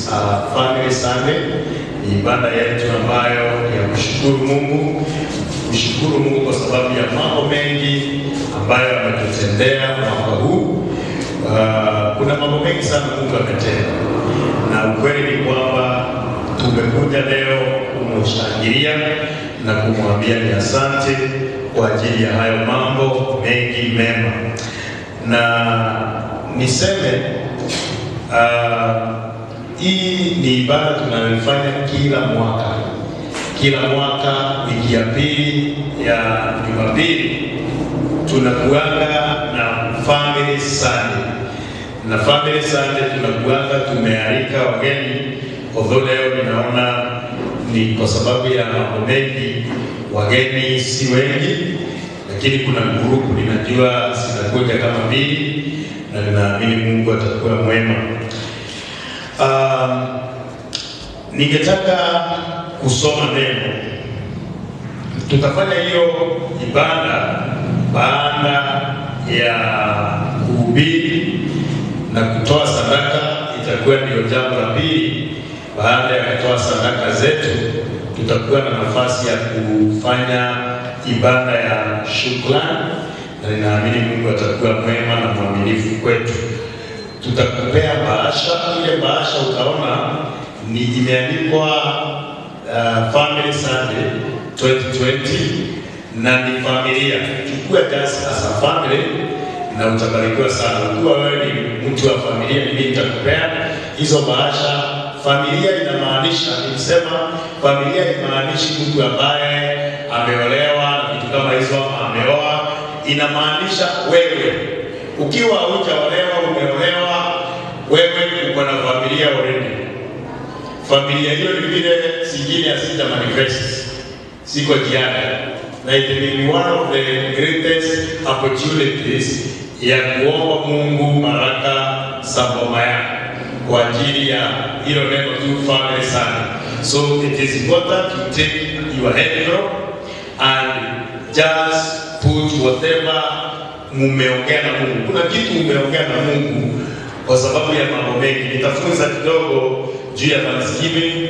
is uh, Family Sunday. Ni ibada yetu ambayo ya kushukuru Mungu, kushukuru Mungu kwa sababu ya mambo mengi ambayo ametutendea mwaka huu. Uh, kuna mambo mengi sana Mungu ametenda, na ukweli ni kwamba tumekuja leo kumshangilia na kumwambia ni asante kwa ajili ya hayo mambo mengi mema, na niseme uh, hii ni ibada tunayoifanya kila mwaka, kila mwaka wiki ya pili ya Jumapili tunakuanga na family Sunday, na family Sunday tunakuanga tumealika wageni, although leo ninaona ni kwa sababu ya mambo mengi wageni si wengi, lakini kuna grupu ninajua zinakuja kama mbili, na ninaamini Mungu atakuwa mwema. Um, ningetaka kusoma neno. Tutafanya hiyo ibada baada ya kuhubiri na kutoa sadaka, itakuwa ndio jambo la pili. Baada ya kutoa sadaka zetu, tutakuwa na nafasi ya kufanya ibada ya shukrani, na ninaamini Mungu atakuwa mwema na mwaminifu kwetu tutakupea bahasha. Ile bahasha utaona ni imeandikwa uh, Family Sunday 2020 na ni familia. Chukua just as a family na utabarikiwa sana. Ukiwa wewe ni mtu wa familia, mimi nitakupea hizo bahasha. Familia inamaanisha, nilisema familia imaanishi mtu ambaye ameolewa na vitu kama hizo, ama ameoa. Inamaanisha wewe ukiwa hujaolewa, umeolewa, wewe uko na familia already. Familia hiyo ni vile zingine hazija manifest, siko jiani, na it may be one of the greatest opportunities ya kuomba Mungu baraka za boma yako kwa ajili ya hilo neno tu family sana. So it is important to take your envelope and just put whatever mumeongea na Mungu. Kuna kitu mumeongea na Mungu kwa sababu ya mambo mengi. Nitafunza kidogo juu ya Thanksgiving.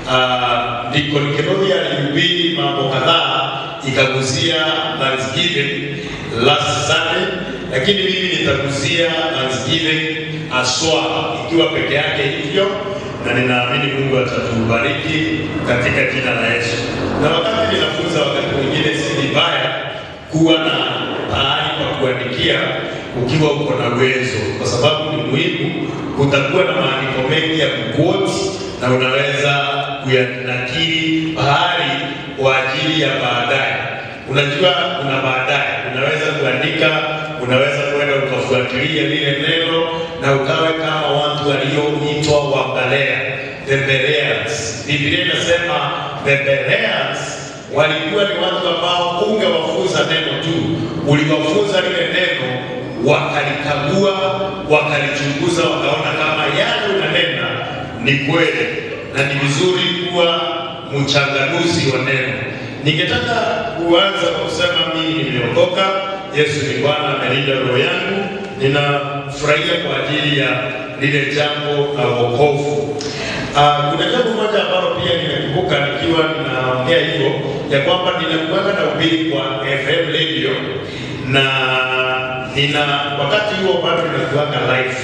Uh, Deacon Kirobi alihubiri mambo kadhaa ikaguzia Thanksgiving last Sunday, lakini mimi nitaguzia Thanksgiving aswa ikiwa peke yake hivyo, na ninaamini Mungu atatubariki katika jina la Yesu. Na wakati ninafunza, wakati mwingine si vibaya kuwa na pahali pa kuandikia ukiwa uko na uwezo, kwa sababu ni muhimu. Kutakuwa na maandiko mengi ya kuquote na unaweza kuyanakili pahali kwa ajili ya baadaye. Unajua, kuna baadaye unaweza kuandika, unaweza kwenda ukafuatilia lile neno na ukawe kama watu walioitwa Wagalea, the Bereans. Biblia inasema the Bereans walikuwa ni watu ambao ungewafunza neno tu, uliwafunza lile neno, wakalikagua, wakalichunguza, wakaona kama yale unanena ni kweli, na ni vizuri kuwa mchanganuzi wa neno. Ningetaka kuanza kusema mimi nimeokoka, Yesu ni Bwana, amelinda roho yangu, ninafurahia kwa ajili ya lile jambo la wokovu. Uh, kuna jambo moja ambalo pia nimekumbuka nikiwa ninaongea hivyo ya kwamba ninakuanga na ubiri kwa FM radio na nina wakati huo bado ninakuanga live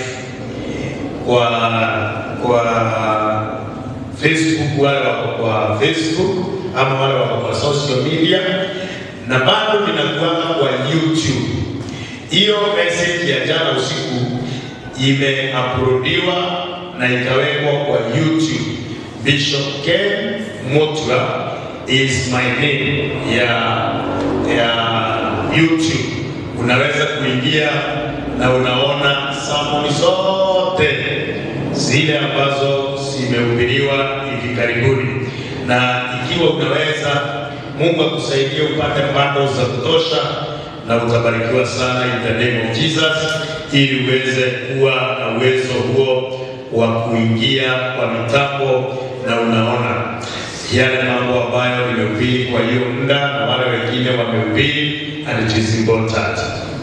kwa kwa Facebook, wale wako kwa Facebook ama wale wako kwa social media, na bado ninakuanga kwa YouTube. Hiyo message ya jana usiku imeuploadiwa na ikawekwa kwa YouTube. Bishop Ken Motwa is my name ya ya YouTube. Unaweza kuingia na unaona samoni zote zile ambazo zimehubiriwa hivi karibuni, na ikiwa unaweza, Mungu akusaidie upate bundles za kutosha, na utabarikiwa sana in the name of Jesus, ili uweze kuwa na uwezo huo wa kuingia kwa mitambo na unaona yale mambo ambayo nimehubiri kwa hiyo muda na wale wengine wamehubiri, and it is important.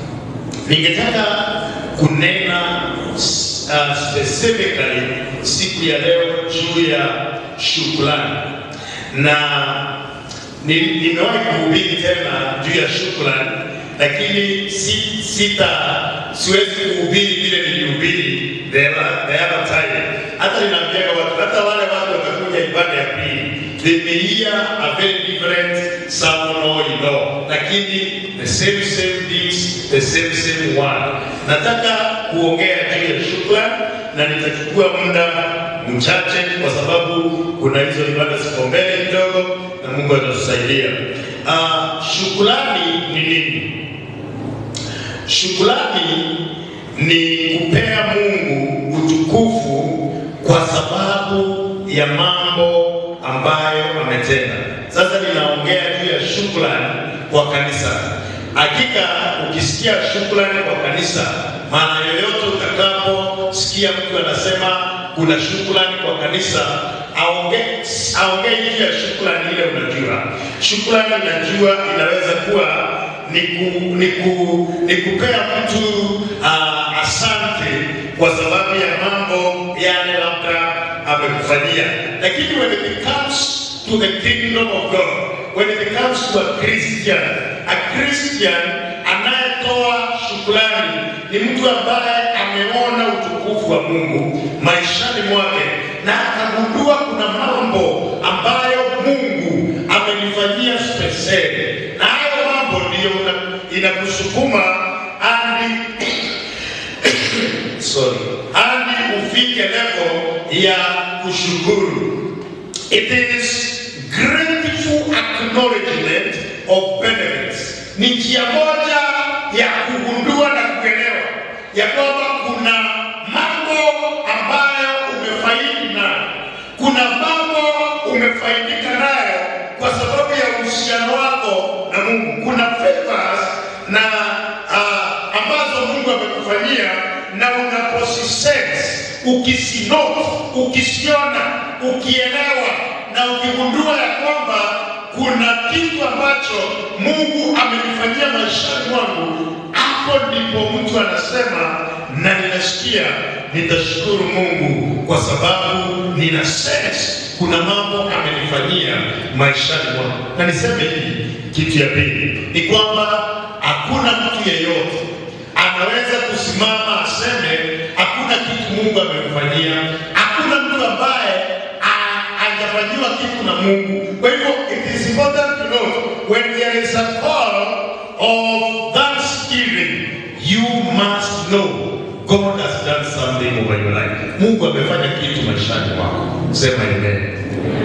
Ningetaka kunena uh, specifically siku siku ya leo juu ya shukrani, na ni- nimewahi kuhubiri tena juu ya shukrani, lakini si, sita siwezi kuhubiri vile nilihubiri the other the other time. Hata ninaambiaga watu, hata wale watu watakuja ibada ya pili, they may hear a very different sermon or you know, lakini the same same things, the same same word. Nataka kuongea juu ya shukrani na nitachukua muda mchache kwa sababu kuna hizo ibada ziko mbele kidogo na Mungu atatusaidia. Uh, shukrani ni nini? Shukrani ni kupea Mungu utukufu kwa sababu ya mambo ambayo ametenda. Sasa ninaongea juu ya shukrani kwa kanisa. Hakika ukisikia shukrani kwa kanisa, maana yoyote utakaposikia mtu anasema kuna shukrani kwa kanisa, aongee aongee juu ya shukrani ile. Unajua shukrani, najua inaweza kuwa ni, ku, ni, ku, ni kupea mtu uh, asante kwa sababu ya mambo yale labda amekufanyia, lakini when it comes to the kingdom of God, when it comes to a Christian, a Christian anayetoa shukrani ni mtu ambaye ameona utukufu wa Mungu maishani mwake na akagundua kuna mambo ambayo Mungu amenifanyia speseli, na hayo mambo ndiyo una- inakusukuma hadi sorry, hadi ufike level ya kushukuru. It is grateful acknowledgement of benefits. Ni njia moja ya kugundua na kuelewa ya kwamba kuna mambo ambayo umefaidi nayo, kuna mambo umefaidika nayo kwa sababu ya uhusiano wako na Mungu. Kuna favors na uh, ambazo Mungu amekufanyia na unaposisense, ukisinote, ukisiona, ukielewa na ukigundua ya kwamba kuna kitu ambacho Mungu amenifanyia maishani mwangu, hapo ndipo mtu anasema na ninasikia nitashukuru Mungu kwa sababu nina sense kuna mambo amenifanyia maishani mwangu. Na niseme hivi, kitu ya pili ni kwamba hakuna mtu yeyote anaweza kusimama aseme hakuna kitu Mungu amemfanyia. Hakuna mtu ambaye a- hajafanyiwa kitu na Mungu. Kwa hivyo it is important to note when there is a call of thanksgiving you must know God has done something over your life. Mungu amefanya kitu maishani mwako. Sema amen.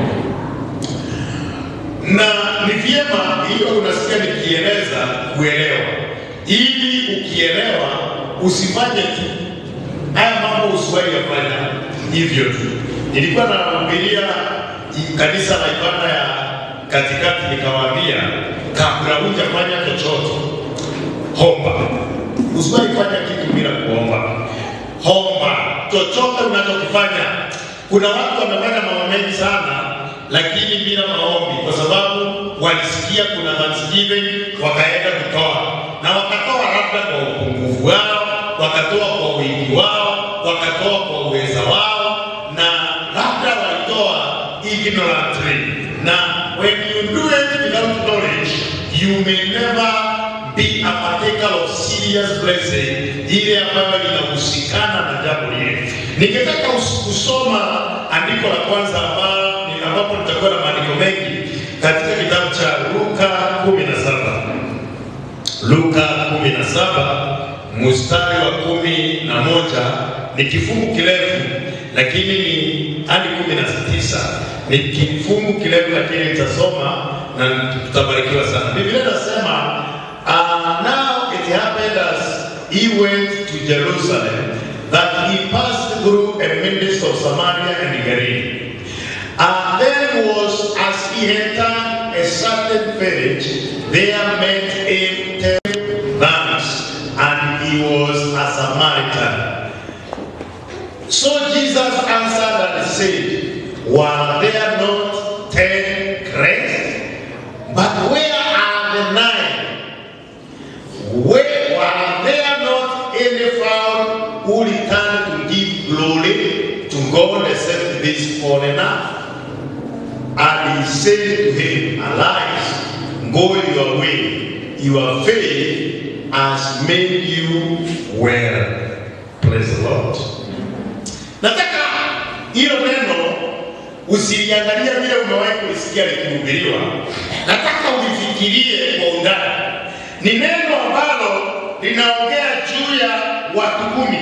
Na ni vyema hiyo unasikia nikieleza kuelewa, ili ukielewa usifanye tu haya mambo, usiwahi yafanya hivyo tu. Nilikuwa nahubiria i- kanisa la ibada ya katikati, nikawaambia kabla hujafanya chochote, homba. Usiwahi fanya kitu bila kuomba. Homba chochote unachokifanya. Kuna watu wamefanya mambo mengi sana lakini bila maombi, kwa sababu walisikia kuna thanksgiving, wakaenda kutoa na wakatoa labda kwa upungufu wao, wakatoa kwa wingi wao, wakatoa kwa uweza wao, na labda walitoa ignorantly. Na when you do it without knowledge, you may never be a partaker of serious blessing, ile ambayo inahusikana na jambo lile. Ningetaka us- kusoma andiko la kwanza ambalo ambapo nitakuwa na maandiko mengi katika kitabu cha Luka 17. Luka 17 mstari wa kumi na moja ni kifungu kirefu, lakini ni hadi kumi na tisa ni kifungu kirefu, lakini nitasoma na tutabarikiwa sana. Biblia inasema uh, now it happened as he went to Jerusalem that he passed through a midst of Samaria and Galilee. And then was as he entered a certain village, there met him ten lamps, and he was a Samaritan. So Jesus answered and said, Were there not ten great? But where are the nine? Where were there not any found who returned to give glory to God except this foreigner? And he said to him, Arise, go your way. Your faith has made you well. Praise the Lord. Nataka hilo neno usiliangalia vile umewahi kulisikia likihubiriwa. Nataka ulifikirie kwa undani. Ni neno ambalo linaongea juu ya watu kumi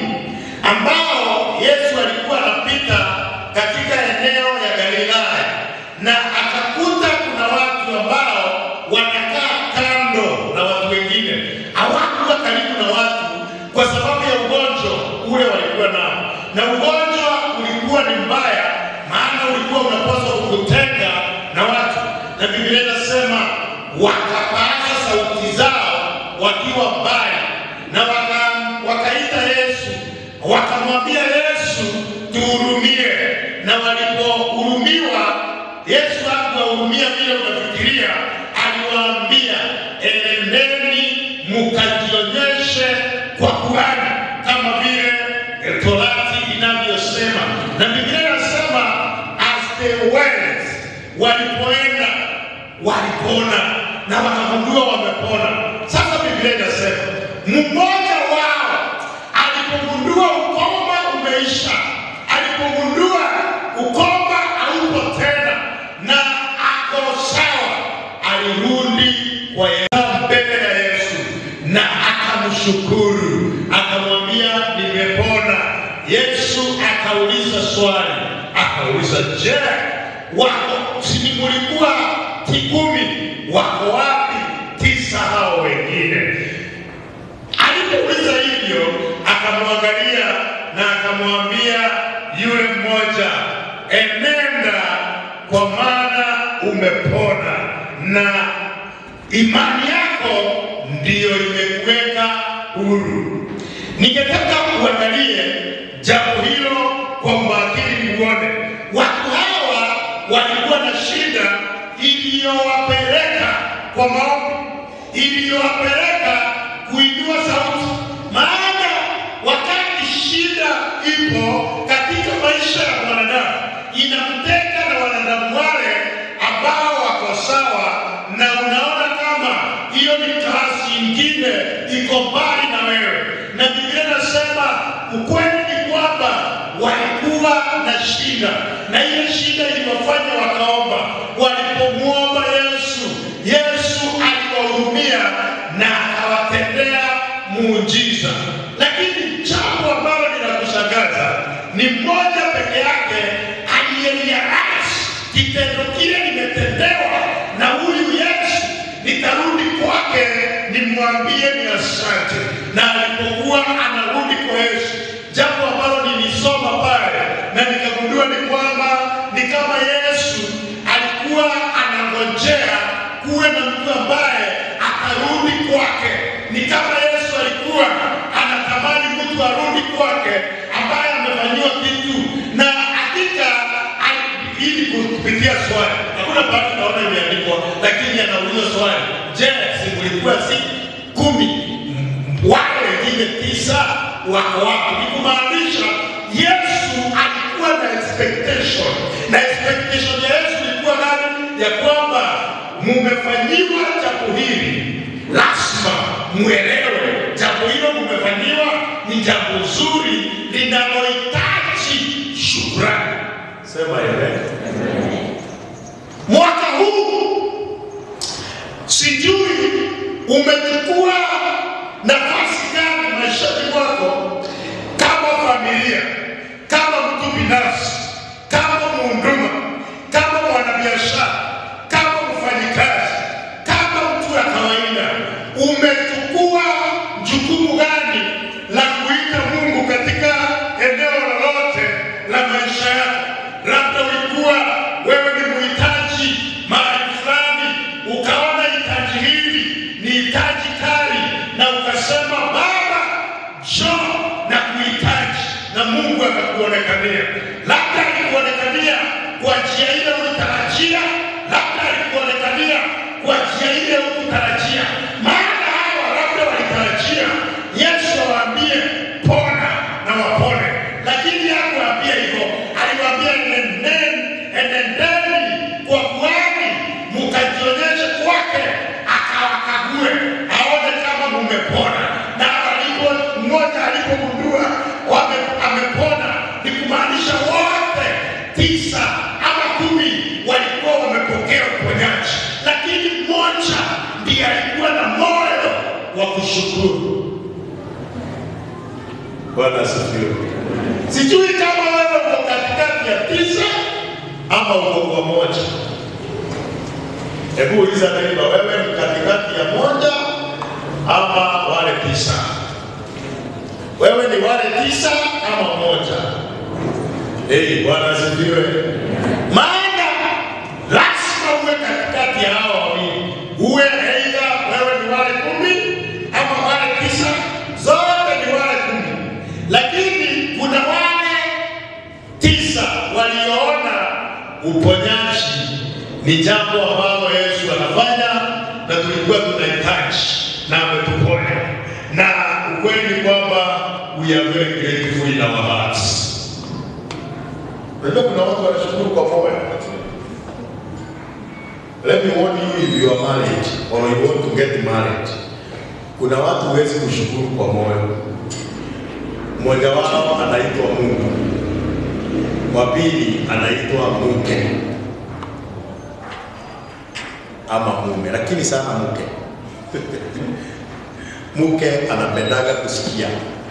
ambao Yesu alikuwa anapita katika eneo ya Galilaya na akakuta kuna watu ambao wanakaa kando na watu wengine, hawakuwa karibu na watu kwa sababu ya ugonjwa ule walikuwa nao, na ugonjwa ulikuwa ni mbaya, maana ulikuwa unapaswa kukutenga na watu, na Biblia inasema wakapaza sauti zao wakiwa mbali, na waka, wakaita Yesu, wakamwambia Yesu, tuhurumie. Na walipohurumiwa, Yesu hakuwahurumia vile unafikiria, aliwaambia enendeni mukajionyeshe kwa kuhani kama vile Torati inavyosema, na Biblia inasema as they went, walipoenda walipona na wakagundua wamepona. Sasa Biblia inasema mmoja wao alipogundua ukoma umeisha, alipogundua ukoma haupo tena na ako sawa, alirudi kwa Yesu mbele ya Yesu na akamshukuru, akamwambia nimepona. Yesu akauliza swali, akauliza je, wako si mulikuwa kikumi, wako wapi tisa hao wengine? Alipouliza hivyo, akamwangalia na akamwambia yule mmoja, enenda, kwa maana umepona na imani yako ndiyo imekuweka huru. Ningetaka uangalie jambo hilo kwa umakini, muone watu hawa walikuwa na shida iliyowapeleka kwa maombi, iliyowapeleka kuinua sauti. Maana wakati shida ipo katika maisha ya mwanadamu, inamtenga na wanadamu wale ambao wako sawa, na unaona kama hiyo ni kasi ingine iko mbali na wewe. Na Biblia inasema ukweli ni kwamba walikuwa na shida, na hiyo shida iliwafanya wakaomba. Walipomwomba Yesu, Yesu aliwahurumia na akawatendea muujiza. Lakini jambo ambalo linakushangaza ni mmoja peke yake aliyerealize kitendo kile limetendewa na huyu Yesu, nitarudi kwake nimwambie ni asante. Na alipokuwa anarudi kwa Yesu, jambo ambalo nilisoma pale na nikagundua ni kwamba ni kama Yesu alikuwa anangojea kuwe na mtu ambaye atarudi kwake. Ni kama Yesu alikuwa anatamani mtu arudi kwake ambaye amefanyiwa kitu, na hakika ali- ili kupitia swali, hakuna pahali naona imeandikwa, lakini anauliza swali, je, si mlikuwa si kumi? Wale wengine tisa wako wapi? Ni kumaanisha Yesu alikuwa na expectation, na expectation ya Yesu ilikuwa nani? Ya kwamba mumefanyiwa jambo hili, lazima muelewe jambo hilo mumefanyiwa ni jambo zuri linalohitaji shukrani. Sema amen. Mwaka huu sijui umechukua nafasi gani maishani mwako, kama familia, kama mtu binafsi, kama mhuduma, kama mwanabiashara, kama mfanyikazi, kama mtu wa kawaida, umechukua jukumu gani la kuita Mungu katika eneo lolote la maisha yako? Labda ulikuwa wewe ni mhitaji mahali fulani, ukaona hitaji hili ni hitaji kali, na ukasema Baba, njoo na kuhitaji, na Mungu akakuonekania. Labda alikuonekania kwa njia ile ulitarajia, labda alikuonekania kwa njia ile hukutarajia. Maana hawa labda walitarajia Yesu awaambie pona na wapone, lakini hakuwaambia hivyo. Aliwaambia nendeni ushukuru. Bwana asifiwe. Sijui kama wewe uko katikati ya tisa ama uko kwa moja. Hebu uliza neighbor, wewe ni katikati ya moja ama wale tisa? Wewe ni wale tisa ama moja? Hey, Bwana asifiwe. Maana lazima uwe katikati ya hao wawili, uwe aidha wewe ni wale kumi ama wale tisa, zote ni wale kumi, lakini kuna wale tisa walioona uponyaji ni jambo ambalo Yesu anafanya na tulikuwa tunahitaji na ametuponya, na ukweli ni kwamba we are very grateful in our hearts. Unajua kuna watu wanashukuru kwa moyo. Let me warn you if you are married or you want to get married. Kuna watu huwezi kushukuru kwa moyo. Mmoja wao anaitwa Mungu, wa pili anaitwa mke ama mume, lakini sana mke mke anapendaga kusikia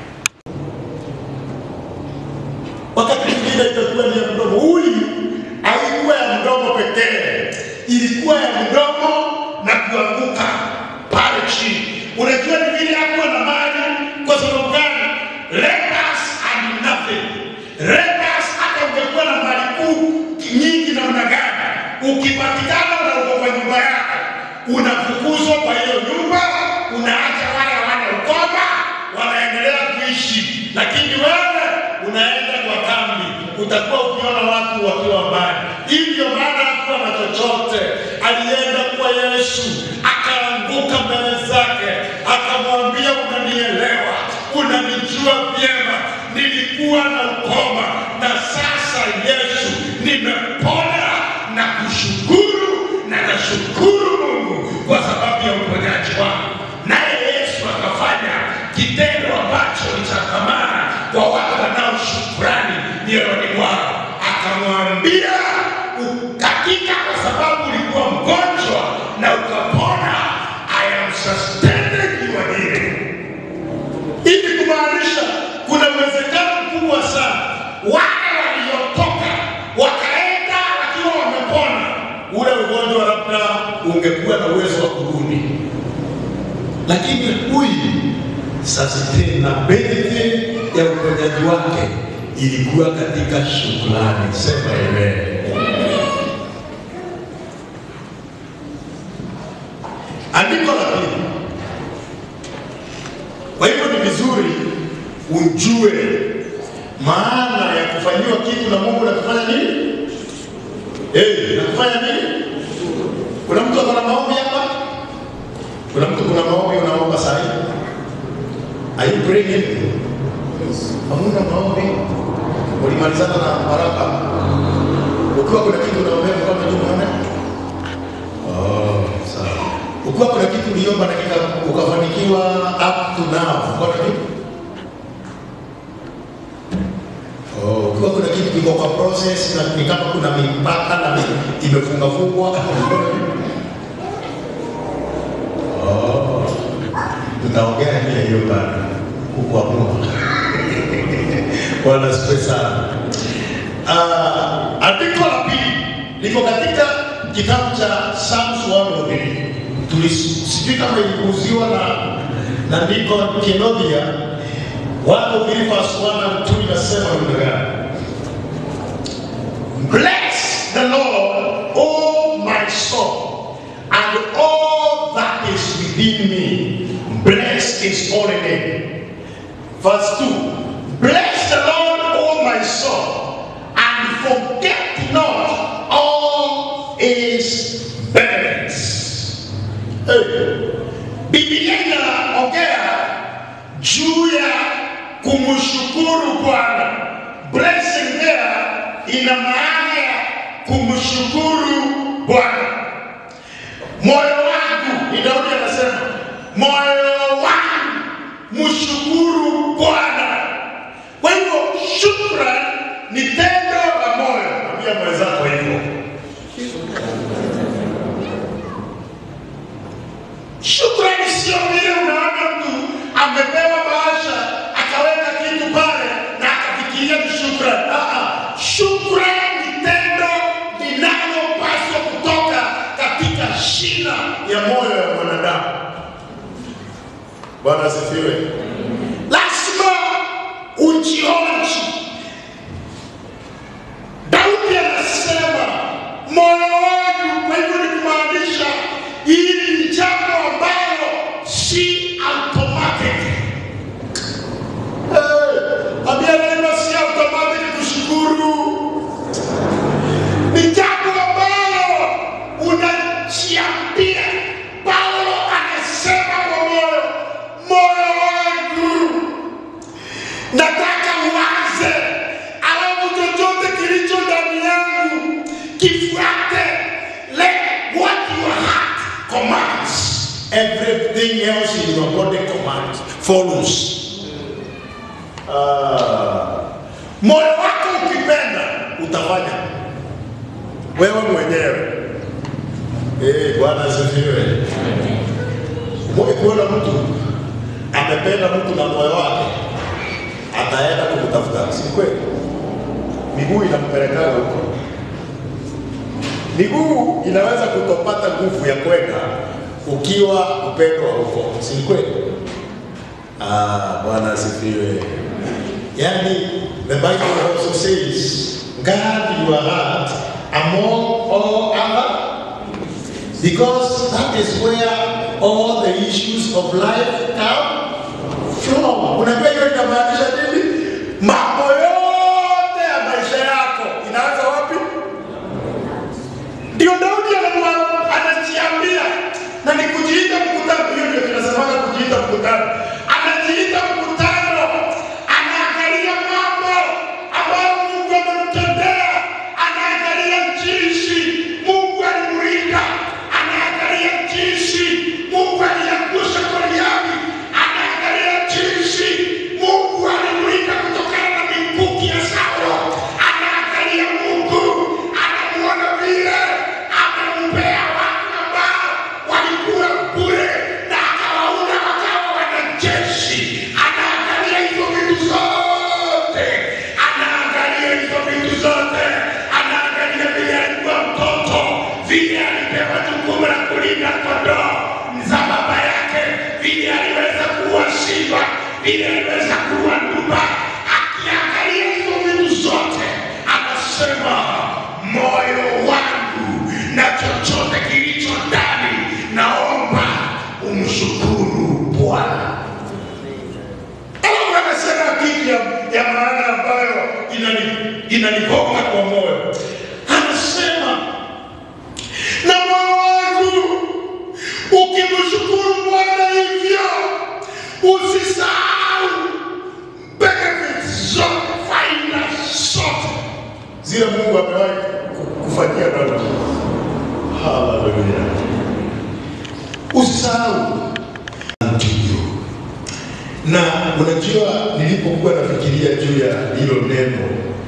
wakati mwingine itakuwa ni ya mdomo. Huyu haikuwa ya mdomo pekee, ilikuwa ya mdomo na kuanguka pale chini. Unajua ni vile hakuwa na mali. Kwa sababu gani? Lepers and nothing. Lepers, hata ungekuwa na mali kuu nyingi namna gani, ukipatikana na uko kwa nyumba yako, unafukuzwa kwa hiyo nyumba, unaacha wale wana ukoma wanaendelea kuishi, lakini wewe unaenda kwa kambi, utakuwa ukiona watu wakiwa mbali. Hivyo maana hakuwa na chochote, alienda kwa Yesu akaanguka mbele zake, akamwambia, unanielewa, unanijua vyema, nilikuwa na ukoma na sasa Yesu nimepona na kushukuru na nashukuru Mungu kwa sababu ya uponyaji wangu. Naye Yesu akafanya kitendo ambacho ni cha thamani kwa watu wanao shukrani mioyoni mwao, akamwambia hakika, kwa sababu ulikuwa mgonjwa na ukapona, I am sustaining your healing. Ili kumaanisha kuna uwezekano mkubwa sana wale waliotoka wakaenda wakiwa wamepona, ule ugonjwa labda ungekuwa na uwezo wa kurudi, lakini huyu sustainability ya uponyaji wake ilikuwa katika shukrani. Sema amen. Andiko la pili. Kwa hivyo ni vizuri ujue maana ya kufanyiwa kitu na Mungu na kufanya nini? Eh, na kufanya nini? Kuna mtu akona maombi hapa? Kuna mtu kuna maombi unaomba saa hii? Are you praying anything? Hamuna maombi? Ulimalizana na baraka? Ukiwa kuna kitu unaombea mkono juu unaona? Oh, sawa. Ukiwa kuna kitu uliomba na kika ukafanikiwa up to now, uko na kitu? Oh, ukiwa kuna kitu kiko kwa process na ni kama kuna mipaka na mi- imefunga fungwa. Oh. Tutaongea juu ya hiyo bado kukuamua. Bwana asifiwe sana. Ah, andiko la pili liko katika kitabu cha Psalms 103. Tulisijui kama ilikuuziwa na na ndiko Kenodia 103 verse 1 and 2 inasema namna gani? Bless the Lord, O my soul, and all that is within me. Bless his holy name. Verse 2 Bless the Lord, O my soul, and forget not all his benefits. Hey. Biblia inaongea juu ya kumshukuru Bwana. Blessing there ina maana ya kumshukuru Bwana. Moyo wangu, ni Daudi anasema, moyo wangu mshukuru Bwana. Kwa hivyo shukrani ni tendo la moyo. Ambia mwenzako hivyo. Shukrani sio vile unaona mtu Kule ni tendo linalopaswa kutoka katika shina ya moyo ya mwanadamu. Bwana asifiwe. Lazima ujionji. Daudi anasema moyo wangu, kwa hivyo ni kumaanisha hili ni jambo ambalo si automatic. Hey, ambia neno si automatic kushukuru. Ni jambo ambalo unajiambia. Paulo anasema kwa moyo, moyo wangu nataka uanze, alafu chochote kilicho ndani yangu kifuate. Let what your heart commands, everything else in your body commands follows. Ah, moyo wako ukipenda utafanya wewe mwenyewe. Eh, Bwana asifiwe. Mwe kuona mtu amependa mtu na moyo wake ataenda kumtafuta, si kweli? Miguu inampelekana huko. Miguu inaweza kutopata nguvu ya kwenda ukiwa upendwa huko, si kweli? Ah, Bwana asifiwe. Yani, the Bible also says, guard your heart among all other because that is where all the issues of life come from. Unajua hiyo inamaanisha nini? Mambo yote ya maisha yako inaanza wapi? Ndio Daudi anamwa- anajiambia, na ni kujiita mkutano. Hiyo ndio tunasemaga kujiita mkutano. Anajiita mkutano, anaangalia mambo ambayo Mungu amemtendea, anaangalia jinsi Mungu alimlinda, anaangalia jinsi Mungu aliangusha Goliathi, anaangalia jinsi Mungu alimlinda kutokana na mikuki ya Saulo, anaangalia Mungu, anamuona vile amempea watu ambao walikuwa bure na akawaunda wakawa wanajeshi. Anaangalia hizo vitu zote, anaangalia hizo vitu zote, anaangalia vile alikuwa mtoto, vile alipewa jukumu la kulinda kondoo za baba yake, vile aliweza kuwa simba, vile aliweza kuwa nduba. Akiangalia hizo vitu zote, anasema moyo wangu na chochote kilicho ndani, naomba umshukuru Bwana. Alafu anasema kitu ya, ya maana ambayo inani- inanigonga kwa moyo, anasema na moyo wangu ukimshukuru Bwana hivyo, usisahau benefits zote, faida zote zile Mungu amewahi ku- kufanyia Daudi. Haleluya! Usisahau unto you. Na unajua nilipokuwa nafikiria juu ya hilo neno,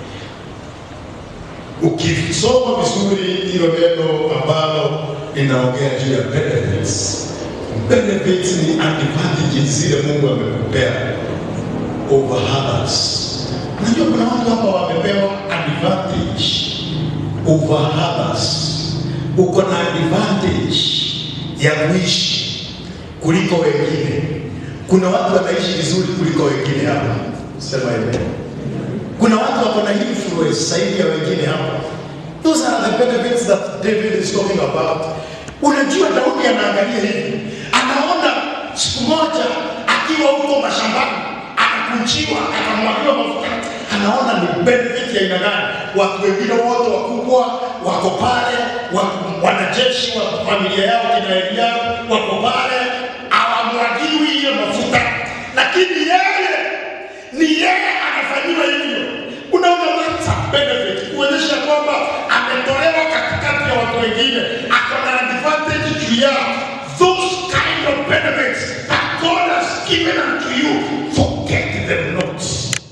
ukisoma vizuri hilo neno ambalo linaongea juu ya benefits, benefits ni advantages zile Mungu amekupea over others. Unajua kuna watu hapa wamepewa advantage over others. Uko na advantage ya kuishi kuliko wengine. Kuna watu wanaishi vizuri kuliko wengine hapa, sema hivyo. Kuna watu wako na influence zaidi ya wengine hapa. Those are the benefits that David is talking about. Unajua Daudi anaangalia hivi, anaona siku moja akiwa huko mashambani akakunjiwa, akamwagiwa mafuta, anaona ni benefit ya aina gani. Watu wengine wote wakubwa wako pale, wa- wanajeshi wa familia yao kina Eliabu wako pale, hawamwagiwi hiyo mafuta, lakini yeye ni yeye anafanyiwa hivyo. Unaona hata benefit kuonyesha kwamba ametolewa katikati ya watu wengine, ako na advantage juu yao. Those kind of benefits that God has given unto you, forget them not.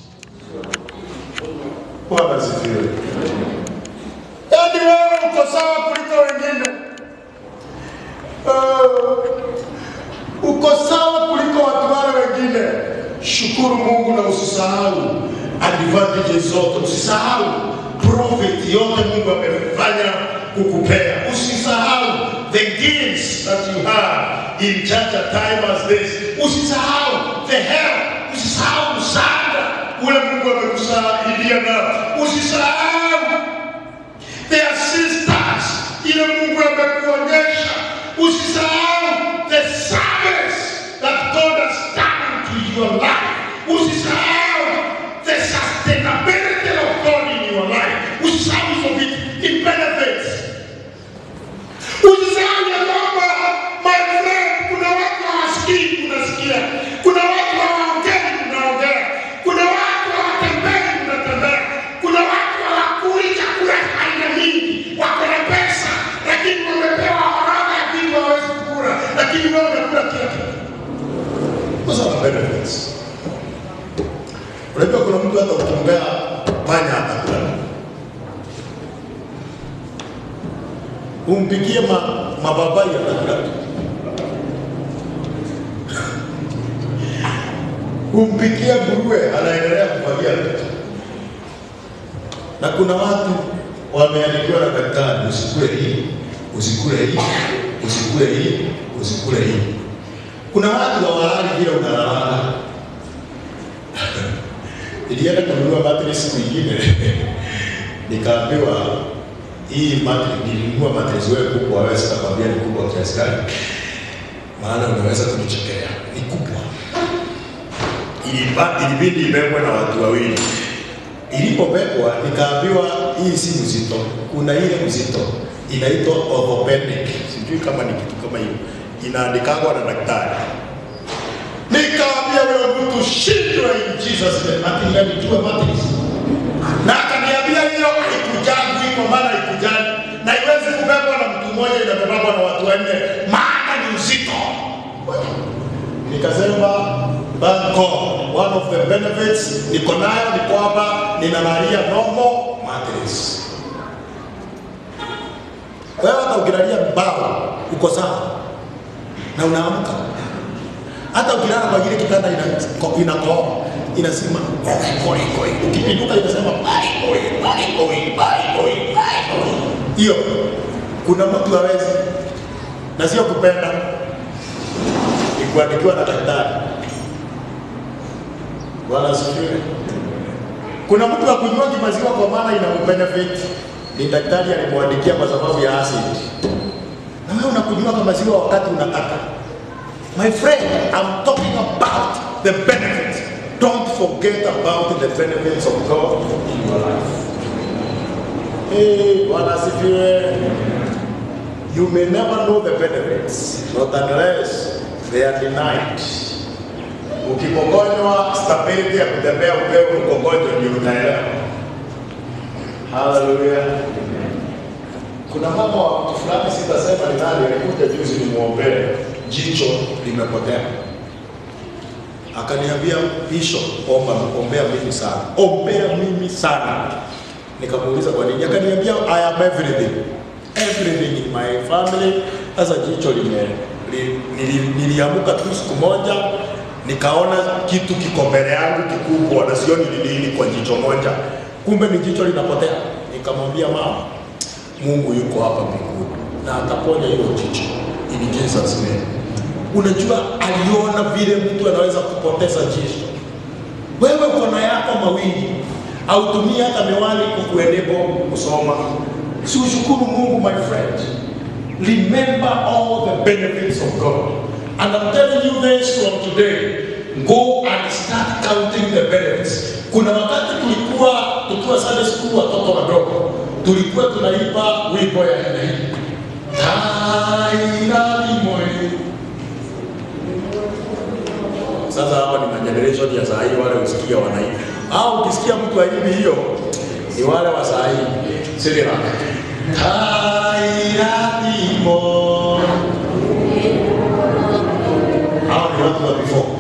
Bwana asifiwe. Yaani wewe uko sawa kuliko wengine. Uh, uko sawa kuliko watu wale wengine. Shukuru Mungu na usisahau advantages zote, usisahau pro profit yote Mungu amefanya kukupea. Usisahau the gifts that you have in such a time as this. Usisahau the help. Usisahau msaada ule Mungu amekusaidia nao. Usisahau the assistance ile Mungu amekuonyesha. Usisahau the service that God has done to your life. Usisahau the sustainability of God in your life. Usisahau hizo vitu, it benefits. Usisahau ya kwamba my friend, kuna watu hawasikii, tunasikia. Kuna watu hawaongei, tunaongea. Kuna watu hawatembei, tunatembea. Kuna watu hawakuli chakula cha aina mingi, wako na pesa, lakini wamepewa orodha ya vitu hawawezi kula, lakini wewe unakula kila kitu. Those are the benefits. Unajua kuna mtu hata ukimbea panya atakula. Umpikie ma, mababai atakula. Umpikie nguruwe anaendelea kufagia vitu. Na kuna watu wameandikiwa na daktari, usikule hii, usikule hii, usikule hii, usikule hii. Kuna watu hawalali vile unalala. Nilienda kununua mattress nyingine nikaambiwa hii mattress nilinunua mattress wewe kubwa, wewe sitakwambia ni kubwa kiasi gani, maana unaweza kunichekea. Ni kubwa, Iliba- ilibidi ibebwe na watu wawili. Ilipobebwa nikaambiwa hii si mzito, kuna ile mzito inaitwa orthopedic, sijui kama ni kitu kama hiyo, inaandikangwa na daktari Nikaambia wewe mtu shindwe in Jesus name. Ati nilijua matrix. Na akaniambia hiyo haikujangu iko maana haikujangu. Na iwezi kubebwa na mtu mmoja inabebwa na watu wanne maana ni uzito. Nikasema banko one of the benefits niko nayo ni kwamba ninalalia normal matrix. Wewe hata ukilalia mbao uko sawa na unaamka hata ukilala kwa kile kitanda ina- inakoa inasema koi koi koi, ukipinduka inasema bye koi bye koi bye koi bye koi. Hiyo kuna mtu hawezi, na sio kupenda, ni kuandikiwa na daktari. Bwana asifiwe. Kuna mtu akunywa maziwa kwa maana ina benefit, ni daktari alimwandikia kwa sababu ya acid, na wewe unakunywa maziwa wakati unataka My friend, I'm talking about the benefits. Don't forget about the benefits of God in your life. Hey, Bwana asifiwe. You may never know the benefits, not unless they are denied. Ukipokonywa stability ya kutembea upewe mkongojo ndio utaelewa. Hallelujah. Kuna mama wa mtu fulani sitasema ni nani, alikuja juzi nimwombee, jicho limepotea. Akaniambia Bishop, omba ombea mimi sana, ombea mimi sana. Nikamuuliza kwa nini, akaniambia I am everything, everything in my family. Sasa jicho lime li, nili, niliamuka tu siku moja nikaona kitu kiko mbele yangu kikubwa na sioni ni nini kwa jicho moja, kumbe ni jicho linapotea. Nikamwambia mama, Mungu yuko hapa mbinguni na ataponya hiyo jicho in Jesus name. Unajua, aliona vile mtu anaweza kupoteza jicho. Wewe kona yako mawili autumie hata miwani kukuenebo kusoma, si ushukuru Mungu my friend. Remember all the benefits of God. And I'm telling you this from today. Go and start counting the benefits. Kuna wakati tulikuwa tukiwa Sunday school watoto wadogo, tulikuwa tunaimba wimbo ya aina hii. Tairani moyo. Sasa hapa ni mageneration ya saa hii, wale usikia wanaimba. Au ukisikia mtu aimbi hiyo, ni wale wa saa hii. Sirira. Tairani moyo. Hao ni watu wa before.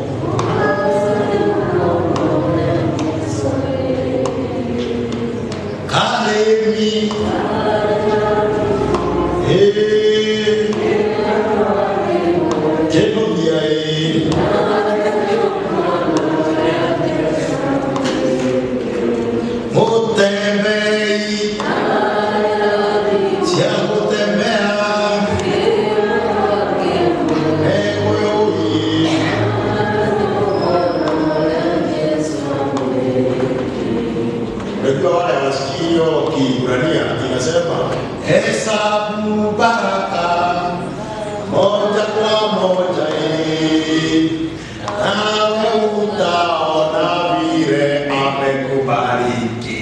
Kalemi. Eh. Keno biae. Motembei. inasema hesabu baraka moja kwa moja eh, nawe utaona vile amekubariki.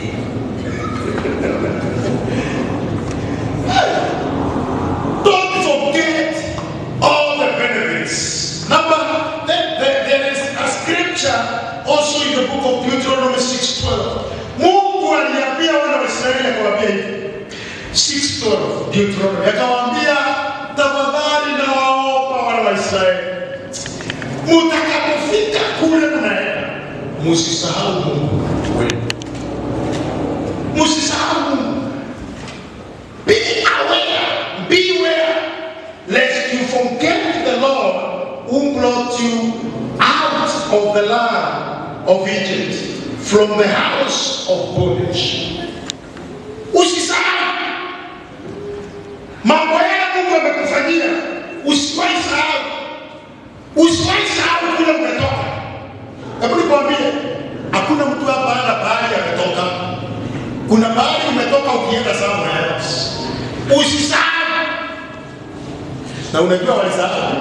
Don't forget all the benefits. Number, there, there- there is a scripture also in the book of Deuteronomy 6:12. Mungu aliambia wana wa Israeli akawaambia hivi 6:12 Deuteronomy akawaambia, tafadhali nawaomba wana wa Israeli, mutakapofika kule mnaenda, musisahau Mungu wenu, musisahau Mungu. Be aware, beware, lest you forget the Lord who brought you out of the land of Egypt from the house of bondage. Usisahau mambo yale Mungu amekufanyia, usiwahi sahau, usiwahi sahau kule umetoka. Hebu nikwambie, hakuna mtu hapa ana bahali ametoka. Kuna bahali umetoka ukienda somewhere else. Usisahau. Na unajua walisahau.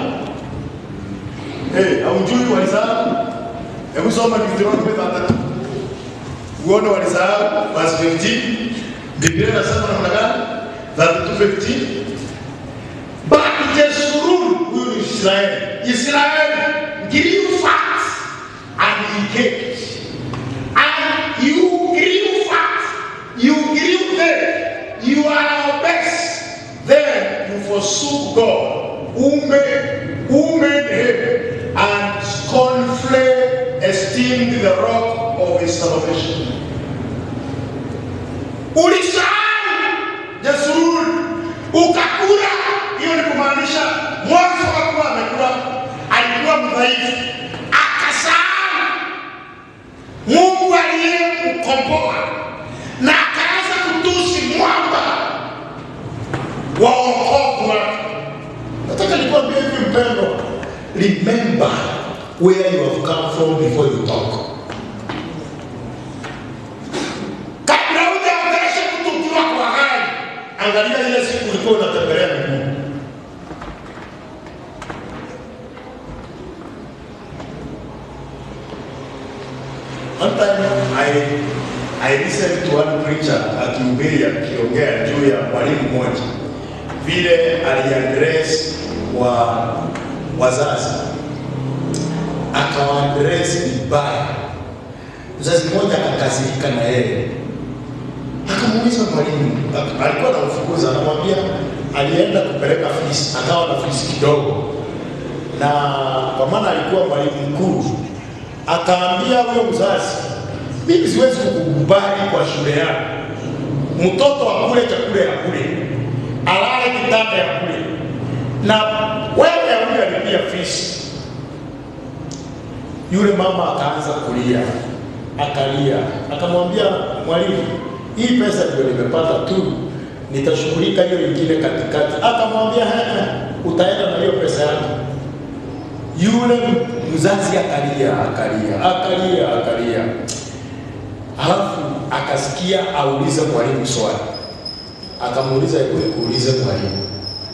Eh, haujui walisahau? Hebu soma Deuteronomy 33. Uone walisahau verse 15. Biblia inasema namna gani? 32:15. But Jeshurun, huyu ni Israeli. Israeli grew fat and he caked. And you grew fat, you grew thick, you are obese. Then you forsook God, who made, who made him, and scornfully esteemed the rock of his salvation. Ulisahau Yesuruni, ukakula. Hiyo ni kumaanisha mwanzo hakuwa amekula, alikuwa mdhaifu, akasahau Mungu aliyemkomboa na akaanza kutusi mwamba wa wokovu wake. Nataka nikwambie hivi mpendwa, remember where you have come from before you talk. Kabla hujaongelesha mtu ukiwa kwa gari, angalia ile siku ulikuwa unatembelea miguu. One time I, I listened to one preacher akihubiri akiongea juu ya mwalimu mmoja vile aliadress wa wazazi akawaadress vibaya. Mzazi mmoja akakasirika na yeye, akamuuliza mwalimu, ak- alikuwa anamfukuza, anamwambia alienda kupeleka fees, akawa na fees kidogo, na kwa maana alikuwa mwalimu mkuu, akaambia huyo mzazi, mimi siwezi kukubali kwa shule yako, mtoto akule chakula ya kule, alale kitanda ya kule, na wewe huyo alipia fees. Yule mama akaanza kulia, akalia, akamwambia mwalimu, hii pesa ndio nimepata tu, nitashughulika hiyo ingine katikati. Akamwambia "Eh, utaenda na hiyo pesa yako. Yule mzazi akalia, akalia, akalia, akalia, halafu akasikia aulize mwalimu swali, akamuuliza hebu nikuulize mwalimu,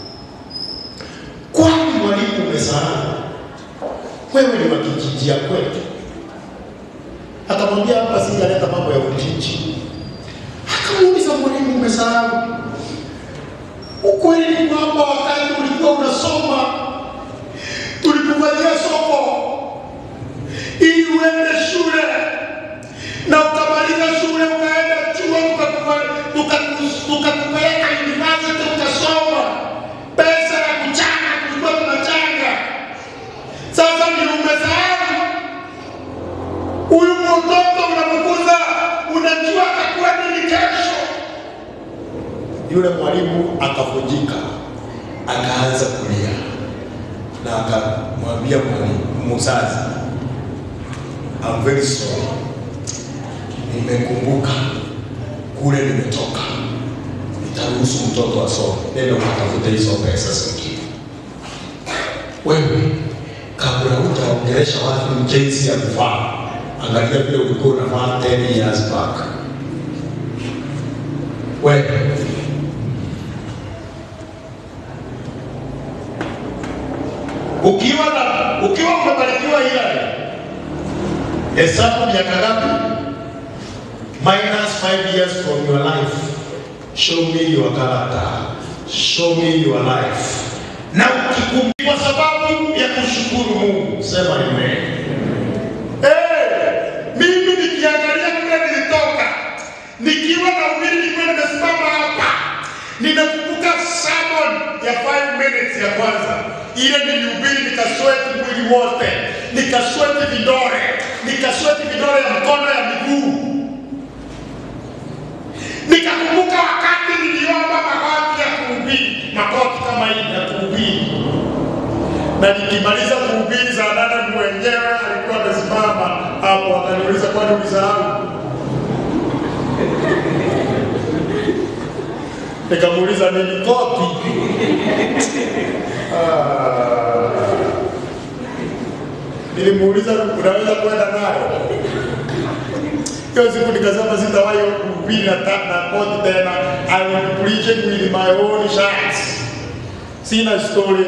kwani mwalimu umesahau wewe ni wa kijiji ya kwetu? Akamwambia hapa sijaleta mambo ya kijiji. Akamuuliza mwalimu, umesahau? Ukweli ni kwamba wakati ulikuwa unasoma tulikufanyia soko ili uende shule na ukamaliza shule ukaenda chuo tukakufa- tukaku- tukakupeleka university ukasoma. Pesa ya kuchanga tulikuwa tunachanga. Sasa ni umesahau huyu mtoto unamkuza, unajua atakuwa nini kesho. Yule mwalimu akavunjika, akaanza kulia na akamwambia mwalimu mzazi, I'm very sorry, nimekumbuka kule nimetoka, nitaruhusu mtoto asome, nenda ukatafute hizo pesa zingine. Wewe kabla hutaongelesha watu jinsi ya kuvaa, angalia vile ulikuwa unavaa 10 years back. wewe. Ukiwa na ukiwa umebarikiwa Hillary, hesabu miaka ngapi? Minus five years from your life. Show me your character. Show me your life. Na ukikumbuka kwa sababu ya kushukuru Mungu, sema amen. Eh, mimi nikiangalia kule nilitoka, nikiwa na umiri nilikuwa nimesimama hapa, ninakumbuka sermon ya 5 minutes ya kwanza ile nilihubiri, nikasweti mwili wote, nikasweti vidole, nikasweti vidole ya mkono ya miguu nikakumbuka wakati niliomba magoti ya kuhubiri, magoti kama hii ya kuhubiri, na nikimaliza kuhubiri saa nane mwenyewe alikuwa amesimama hapo, akaniuliza kwani ulisahau? Nikamuuliza nini koti? Ah. Nilimuuliza unaweza kwenda nayo? Hiyo siku nikasema sitawahi kuhubiri na ta- na koti tena. I will be preaching with my own shirts. Sina story.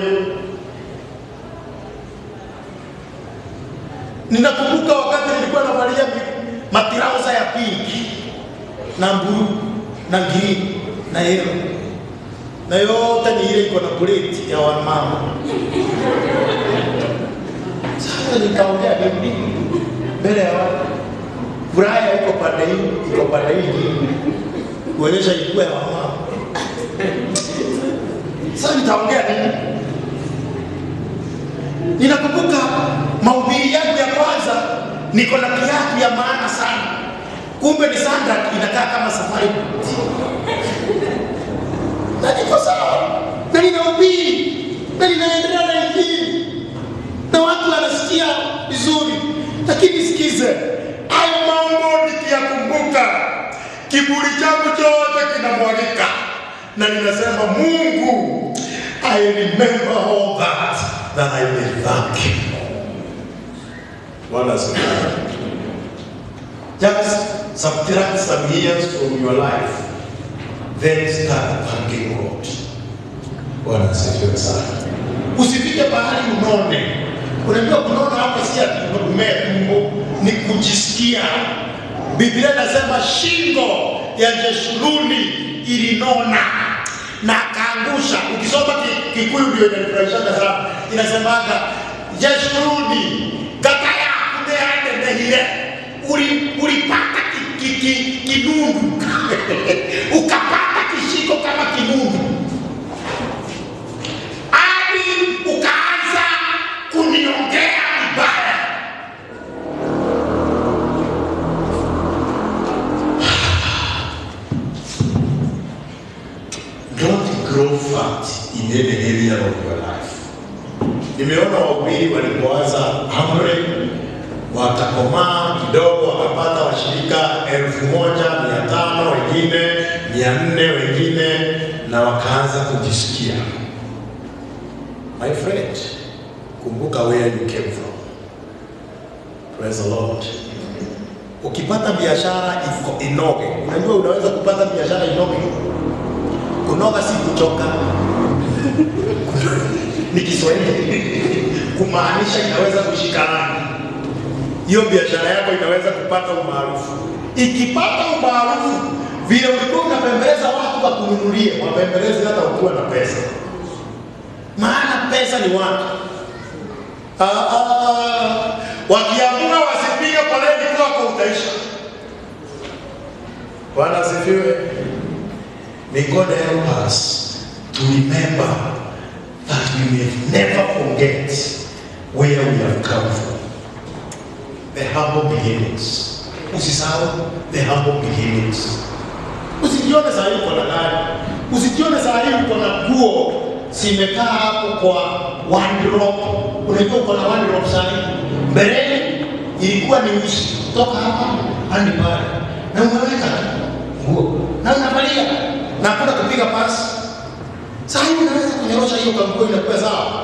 Ninakumbuka wakati nilikuwa navalia mi- matirauza ya pinki na blue na green na yellow na yote ni ile iko na buleti ya wamama. Sasa nikaongea nini mbele ya watu Furaha iko pande hii, iko pande hii nyingine. Kuonyesha ilikuwa ya mama. Sasa nitaongea nini? Ninakumbuka mahubiri yangu ya kwanza, niko na kiatu ya maana sana. Kumbe ni sandal inakaa kama safari boot. Na niko sawa. Na ninahubiri. Na ninaendelea na injili. Na watu wanasikia vizuri. Lakini sikize, hayo mambo nikiyakumbuka, kiburi changu chote kinamwagika, na ninasema Mungu, I remember all that that I may thank you. Bwana asifiwe. Just subtract some years from your life, then start thanking God. Bwana asifiwe sana. Usifike pahali unone. Unajua kunona hapa si ati umea tumbo, ni kujisikia. Biblia inasema shingo ya Jeshuruni ilinona na akaangusha. Ukisoma ki- Kikuyu ndio inanifurahishaga sana, inasemaga Jeshuruni kaka yaku ndeandenehire uli ulipata ki- ki- ki- kinundu ukapata kishiko kama kinundu hadi ukaanza kuniongea vibaya. Don't grow fat in any area of your life. Nimeona wahubiri walipoanza amri wakakomaa kidogo, wakapata washirika elfu moja mia tano wengine mia nne wengine, na wakaanza kujisikia My friend, kumbuka where you came from. Praise the Lord. Ukipata biashara iko inoge, unajua unaweza kupata biashara inoge. Kunoga si kuchoka, ni Kiswahili kumaanisha inaweza kushikana. Hiyo biashara yako inaweza kupata umaarufu. Ikipata umaarufu, vile ulikuwa unapembeleza watu wakununulie, wapembelezi hata ukiwa na pesa maana pesa ni watu. Ah, ah, wakiamua wasipige foleni kwako utaisha. Bwana asifiwe. May God help us to remember that we may never forget where we have come from. The humble beginnings. Usisahau the humble beginnings. Usijione saa hii uko na gari, usijione saa hii uko na nguo zimekaa hapo kwa one drop. Unajua uko na one drop saa hii, mbeleni ilikuwa ni usi toka hapa hadi pale, na umeweka tu nguo na unavalia na hakuna kupiga pasi. Saa hii unaweza kunyorosha hiyo kanguo inakuwa sawa.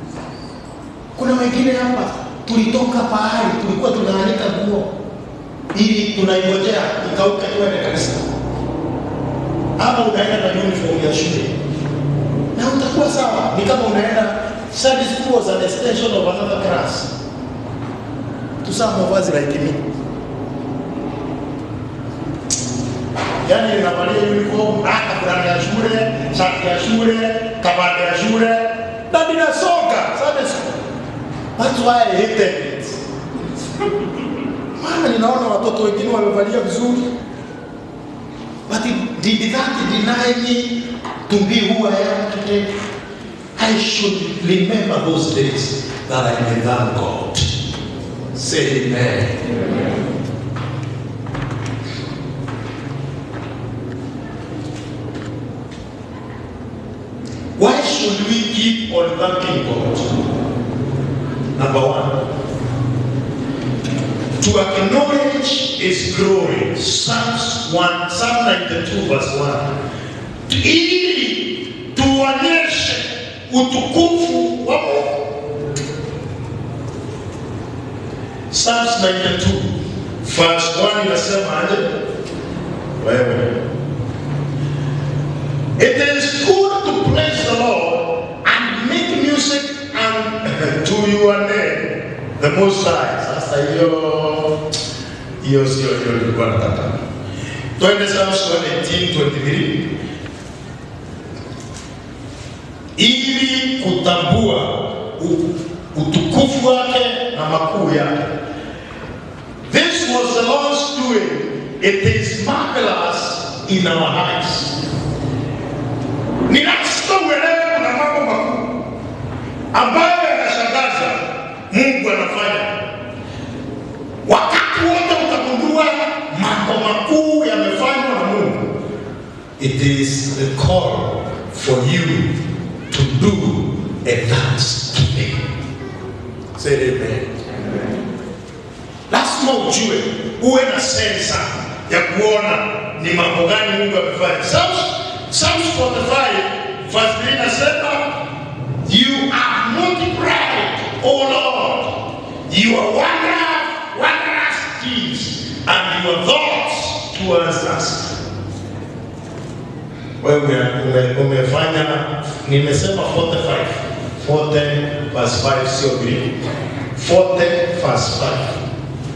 Kuna wengine hapa tulitoka pahali tulikuwa tunaanika nguo ili tunaingojea ikauke tuende kanisa, ama unaenda na uniform ya shule na utakuwa sawa. Ni kama unaenda Sunday school was an extension of another class to some of us like me. Yani ninavalia uniform, hata fulana ya shule, shati ya shule, kabanda ya shule na ninasonga Sunday school. That's why I hated it. Maana ninaona watoto wengine wamevalia vizuri. But it, did that deny me to be who I am today? I should remember those days that I may thank God. Say amen. Why should we keep on thanking God? Number one, to acknowledge His glory. Psalms 1, Psalm 92 verse 1. Ili tuonyeshe utukufu wa Mungu. Psalms 92 verse 1 inasema aje? Wewe. It is good to praise the Lord and make music and to your name, the Most High. Sasa hiyo hiyo sio hiyo nilikuwa nataka. Twende Psalms 118:23 ili kutambua u- utukufu wake na makuu yake. This was the Lord's doing. It is marvelous in our eyes. Ni lazima uelewe kuna mambo makuu ambayo yanashangaza Mungu anafanya. Wakati wote utagundua mambo makuu yamefanywa na Mungu. It is the call for you to do a thanksgiving. Say amen. Lazima ujue, uwe na sensa ya kuona ni mambo gani Mungu amefanya. Psalms, Psalms 45 verse 3 inasema you have multiplied, O Lord, your wonder, wondrous deeds and your thoughts towards us. Wewe ume, umefanya nimesema 45 40 verse 5 sio Greek 40 verse 5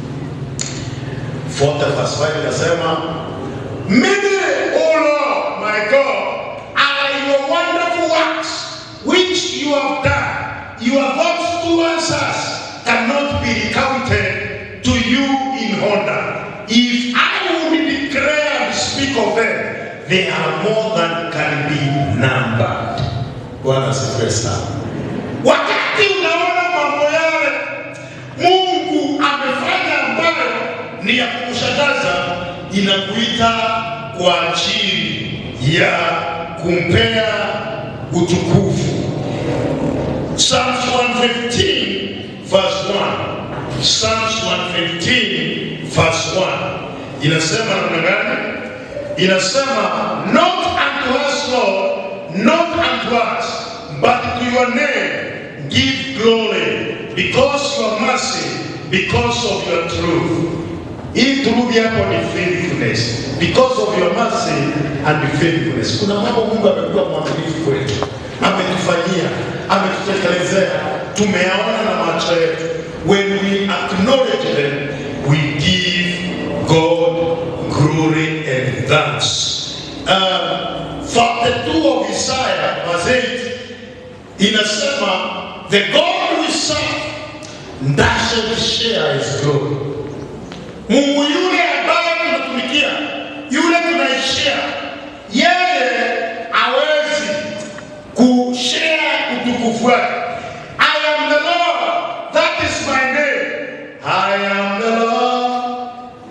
40 verse 5 inasema Many, O Lord, my God, are your wonderful works which you have done. Your thoughts towards us cannot be recounted to you in honor. If I would declare and speak of them, they are more than can be numbered. Bwana asifiwe sana. Wakati unaona mambo yale Mungu amefanya ambayo ni ya kukushangaza, inakuita kwa ajili ya kumpea utukufu. Psalms 115 verse 1. Psalms 115 verse 1 inasema namna gani? Inasema not unto us Lord, not unto us, but to your name give glory because your mercy, because of your truth. Hii turudi hapo ni faithfulness. Because of your mercy and faithfulness. Kuna mambo Mungu amekuwa mwaminifu kwetu, ametufanyia, ametutekelezea, tumeyaona na macho yetu. When we acknowledge them, we give God glory and thanks. Um, 42 of Isaiah verse 8 inasema the God we serve doesn't share his glory. Mungu yule ambaye tunatumikia, yule tunaishia, yeye hawezi kushare utukufu wake. I am the Lord, that is my name. I am the Lord.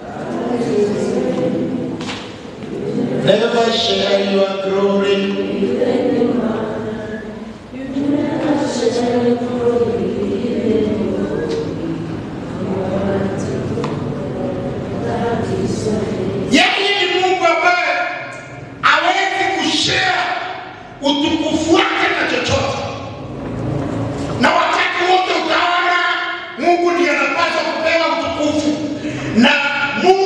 Never share your glory. Yeye ni Mungu ambaye hawezi kushare utukufu wake na chochote, na wakati wote utaona Mungu ndiye anapaswa kupewa utukufu, na Mungu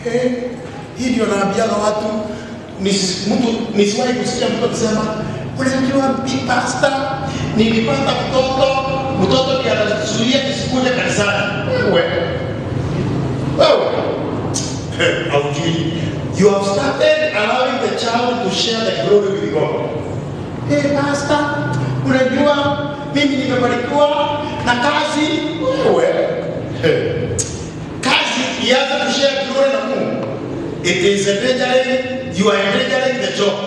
Eh, hii ndio naambiaga watu nisi- mtu nisiwahi kusikia mtu akisema unajua bi pastor, nilipata mtoto mtoto ndiye anazuia nisikuje kanisani. Wewe wewe Eh, haujui you have started allowing the child to share the glory with God. Hey pastor, unajua mimi nimebarikiwa na kazi. Wewe eh, kazi ianze kushare glory na Mungu. It is endangering, you are endangering the job.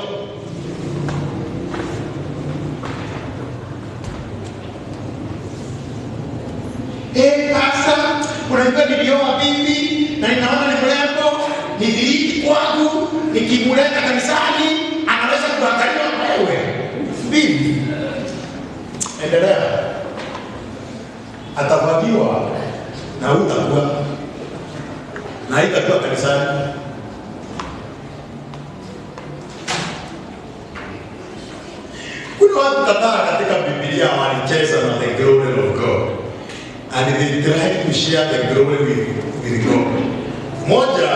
Eh, pastor, unajua nilioa bibi na ninaona ni mrembo, ni dhiriki kwangu, nikimuleta kanisani anaweza kuangaliwa wewe. Bibi, endelea, atavaliwa na utakuwa na haitakuwa kanisani. Kuna watu kadhaa katika Biblia walicheza na the glory of God and they tried to share the glory with, with God. Moja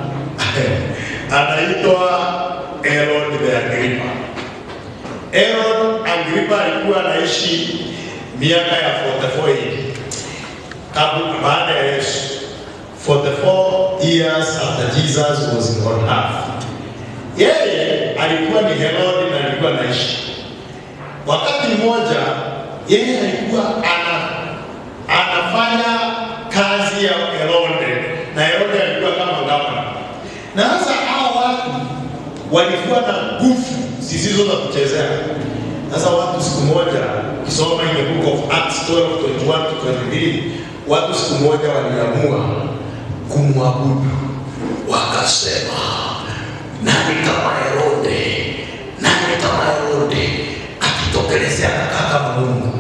anaitwa Herod the Agrippa. Herod Agrippa alikuwa anaishi miaka ya 44 hivi kabla baada ya Yesu. 44 years after Jesus was on earth. Yeye alikuwa ni Herod na alikuwa anaishi wakati mmoja yeye alikuwa ana, anafanya kazi ya Herode na Herode alikuwa kama gavana. Na sasa hao watu walikuwa na nguvu zisizo za kuchezea. Sasa watu siku moja, ukisoma in the book of Acts 12, 21 to 23, watu siku moja waliamua kumwabudu, wakasema nani kama Herode, nani kama Herode akitokelezea anakaa kama Mungu.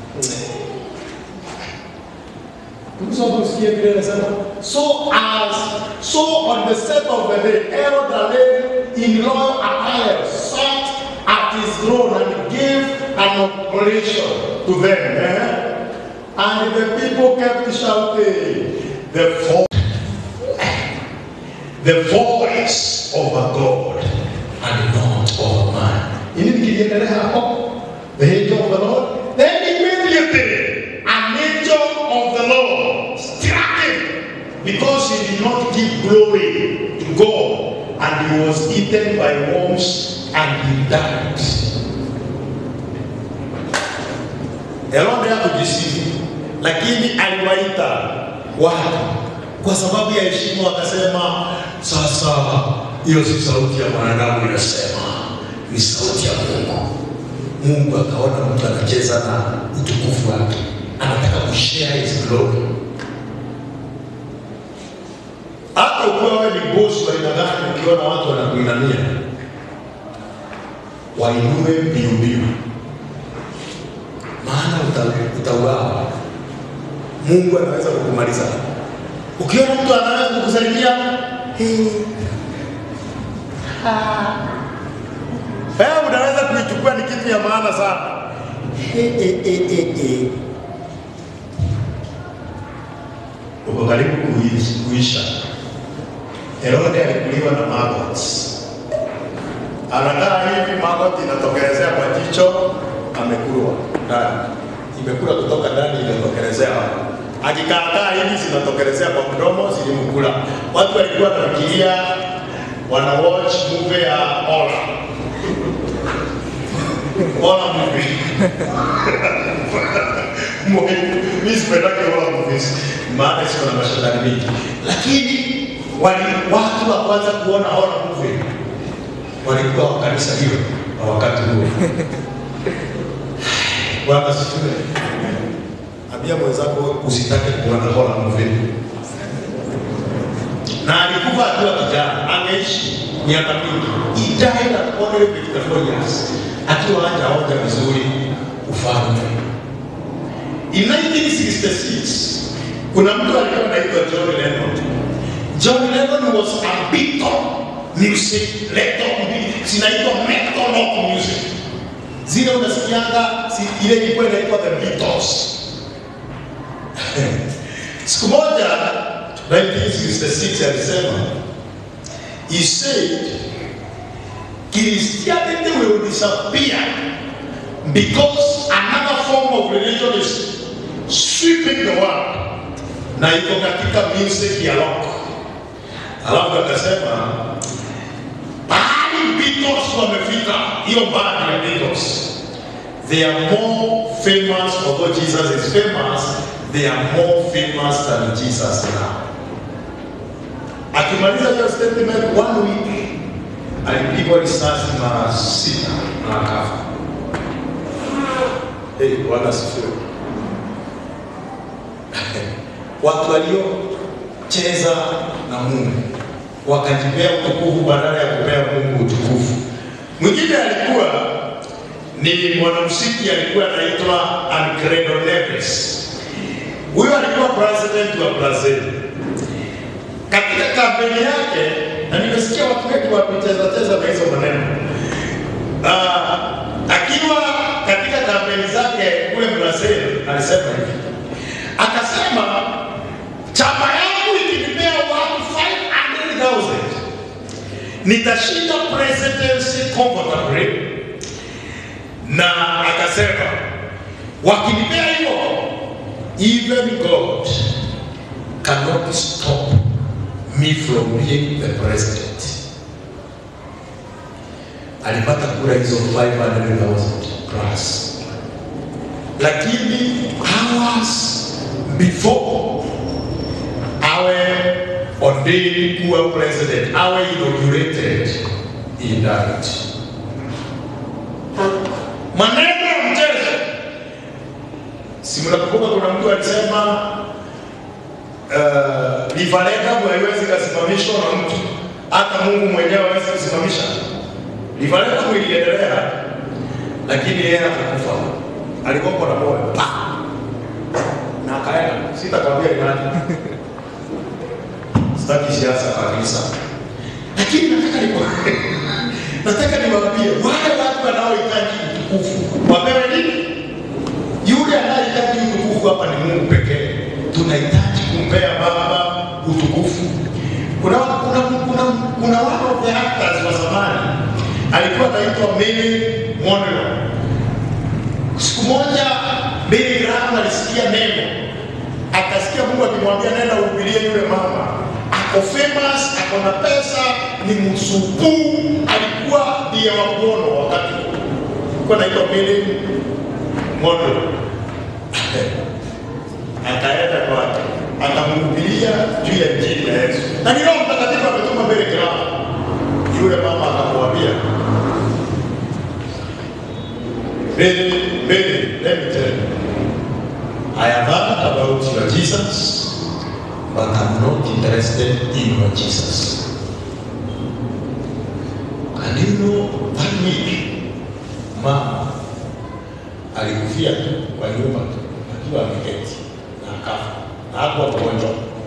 Tumesoma usikie vile anasema so as so on the set of the day Herod arrayed in royal attire sat at his throne and gave an oblation to them eh? and the people kept shouting the vo- the voice of a God and not of a man. Ini kiliendelea hapo the angel of the Lord then immediately an angel of the Lord struck him because he did not give glory to God and he was eaten by worms and he died. Herode hakujisifu, lakini aliwaita watu kwa sababu ya heshima, wakasema sasa, hiyo si sauti ya mwanadamu inasema, ni sauti ya Mungu. Mungu akaona mtu anacheza na utukufu wake, anataka kushare his glory. Hata ukiwa wewe ni bosi wa aina gani, ukiona watu wanakuinamia, wainue mbio mbio, maana uta- utauawa. Mungu anaweza kukumaliza. Ukiona mtu anaweza kukusalimia "Hey, ah." wewe unaweza kuichukua ni kitu ya maana sana. Eh, eh, eh, eh, eh. Uko karibu kuishi- kuisha. Herode alikuliwa na maggot. Anakaa hivi, maggot inatokelezea kwa jicho, amekulwa ndani, imekula kutoka ndani, imetokelezea hapa. Akikaakaa hivi, zinatokelezea kwa mdomo, zilimkula. Watu walikuwa wanafikiria wana watch movie ya horror horror movie. Mimi sipendake horror movies, maana siko na mashetani mingi, lakini wali watu wa kwanza kuona horror movie walikuwa wa kanisa hilo wa wakati huo. Bwana asifiwe. Ambia mwenzako usitake kuona horror movie. Na alikufa akiwa kijana, ameishi miaka mingi. He died at only 54 years, akiwa hajaonja vizuri ufalme. In 1966 kuna mtu alikuwa anaitwa John Lennon. John Lennon was a beatle music, metal, zinaitwa metal rock music. Zile unasikianga si, ile ilikuwa inaitwa the Beatles. Siku moja 1966 alisema he said Christianity will disappear because another form of religion is sweeping the world na iko katika music ya rock. Alafu akasema pahali Beatles wamefika, hiyo band ya Beatles, they are more famous, although Jesus is famous, they are more famous than Jesus now. Akimaliza hiyo statement one week, alipigwa risasi mara sita na akafa. Hey, Bwana asifiwe. Watu waliocheza na Mungu wakajipea utukufu badala ya kupea Mungu utukufu. Mwingine alikuwa ni mwanamuziki alikuwa anaitwa Alfredo Neves. Huyo alikuwa president wa Brazil. Katika kampeni yake, na nimesikia watu wengi wakicheza cheza na hizo maneno Ah, akiwa katika kampeni zake kule Brazil alisema hivi, akasema chama yangu ikinipea watu 500,000 nitashinda presidency comfortably, na akasema wakinipea hiyo, even God cannot stop me from being the president alipata kura hizo 500,000 plus, lakini hours before awe ordained kuwa president, awe inaugurated, he died. Maneno ya mchezo, si mnakumbuka kuna mtu alisema uh, Livalekabu haiwezi kasimamishwa na mtu, hata Mungu mwenyewe hawezi kusimamisha. Livalekabu iliendelea, lakini yeye akakufa, alikuwa na moyo pa na akaenda. Sitakwambia ni nani, sitaki siasa kabisa, lakini nataka nikwambie, nataka niwaambie wale watu wanaohitaji utukufu wapewe nini? Yule anayehitaji utukufu hapa ni Mungu pekee. Tunahitaji kumpea Baba utukufu. Kuna kuna kuna kuna one of the actors wa zamani alikuwa anaitwa Mary Monroe. Siku moja Billy Graham alisikia neno, akasikia Mungu akimwambia nenda uhubirie yule mama, ako famous, ako na pesa, ni msukuu, alikuwa ndiye wa kuono wakati huo. alikuwa anaitwa Mary Monroe akaenda kwake akamhubiria juu ya injili ya Yesu, na ni Roho Mtakatifu ametuma mbele kirao. Yule mama akamwambia, Mary, Mary, let me tell you, I have heard about your Jesus, but I'm not interested in your Jesus. And you know, that week, mama alikufia tu kwa nyumba tu akiwa ameketi na akafa na hakuwa mgonjwa.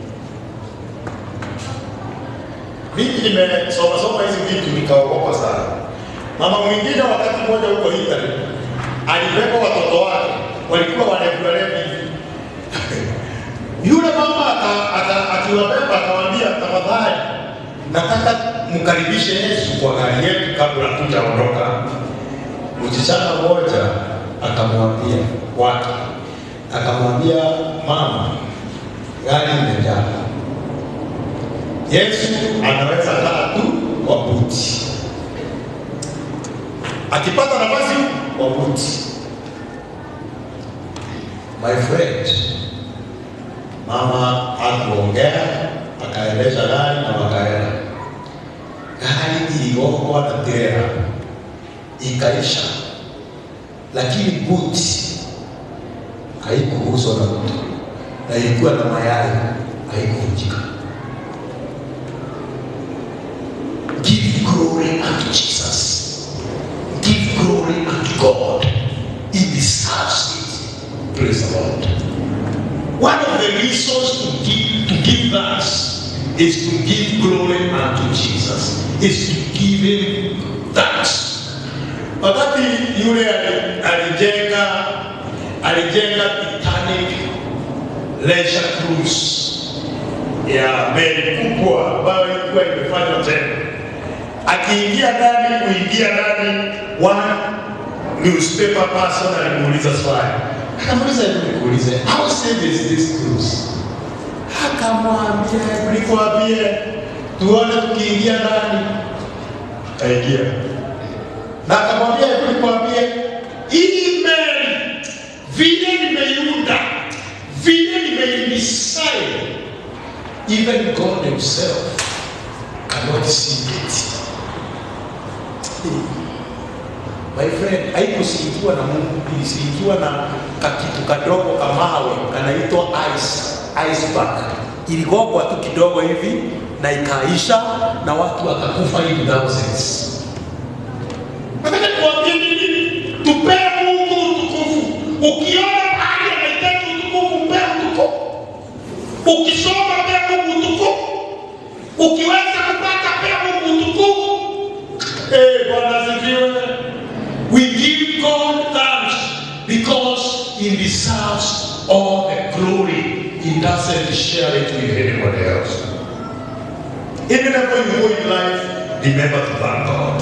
Mimi nimesoma soma hizi vitu nikaogopa sana. Mama mwingine wakati mmoja huko Italy alibeba watoto wake walikuwa walevi walevi hivi. Yule mama aka- aka- akiwabeba akawaambia, tafadhali nataka mkaribishe Yesu kwa gari yetu kabla hatujaondoka. Msichana mmoja akamwambia wake, akamwambia mama, gari imejaa. Yesu anaweza kaa tu kwa buti, akipata nafasi kwa buti. My friend, mama akuongea, akaendesha gari na wakaenda. Gari iligongwa na trela ikaisha, lakini buti haikuuzwa na mtu na ilikuwa na mayai, haikuvunjika. Give glory unto Jesus. Give glory unto God. He deserves it. Praise the Lord. One of the reasons to give to give thanks is to give glory unto Jesus. Is to give him thanks. Wakati yule ali- alijenga alijenga Titanic leisure cruise ya meli kubwa ambayo ilikuwa imefanywa tena akiingia ndani kuingia ndani one newspaper person alimuuliza swali akamuuliza hebu nikuulize how safe is this cruise akamwambia hebu nikwambie tuone tukiingia ndani kaingia na akamwambia hebu nikwambie hii meli vile nimeiunda vile nimeidesign even God himself cannot see it My friend, haikusikiwa na Mungu, ilisikiwa na kakitu kadogo kamawe kanaitwa ice, iceberg. Iligogwa tu kidogo hivi na ikaisha na watu wakakufa in thousands. Nataka kuambia nini? Tupee Mungu utukufu. Ukiona mahali anahitaji utukufu, mpe utukufu. Ukisoma pea Mungu utukufu. Ukiweza kupata pea Mungu utukufu. Eh, Bwana asifiwe. We give God thanks because He deserves all the glory. He doesn't share it with anybody else. Even if you go in life, remember to thank God.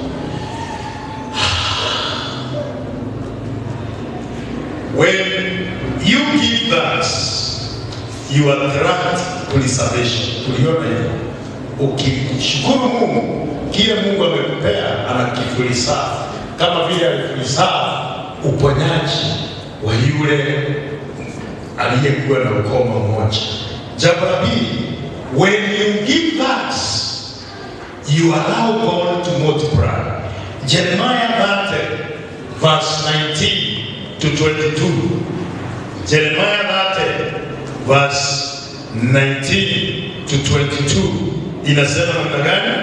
When you give thanks, you attract preservation. Tuliona hivyo. Ukishukuru Mungu, kile Mungu amekupea anakifulisafu kama vile alifulisafu uponyaji wa yule aliyekuwa na ukoma mmoja. Jambo la pili, when you give thanks, you allow God to multiply. Jeremiah 30 verse 19 to 22. Jeremiah 30 verse 19 to 22 inasema namna gani?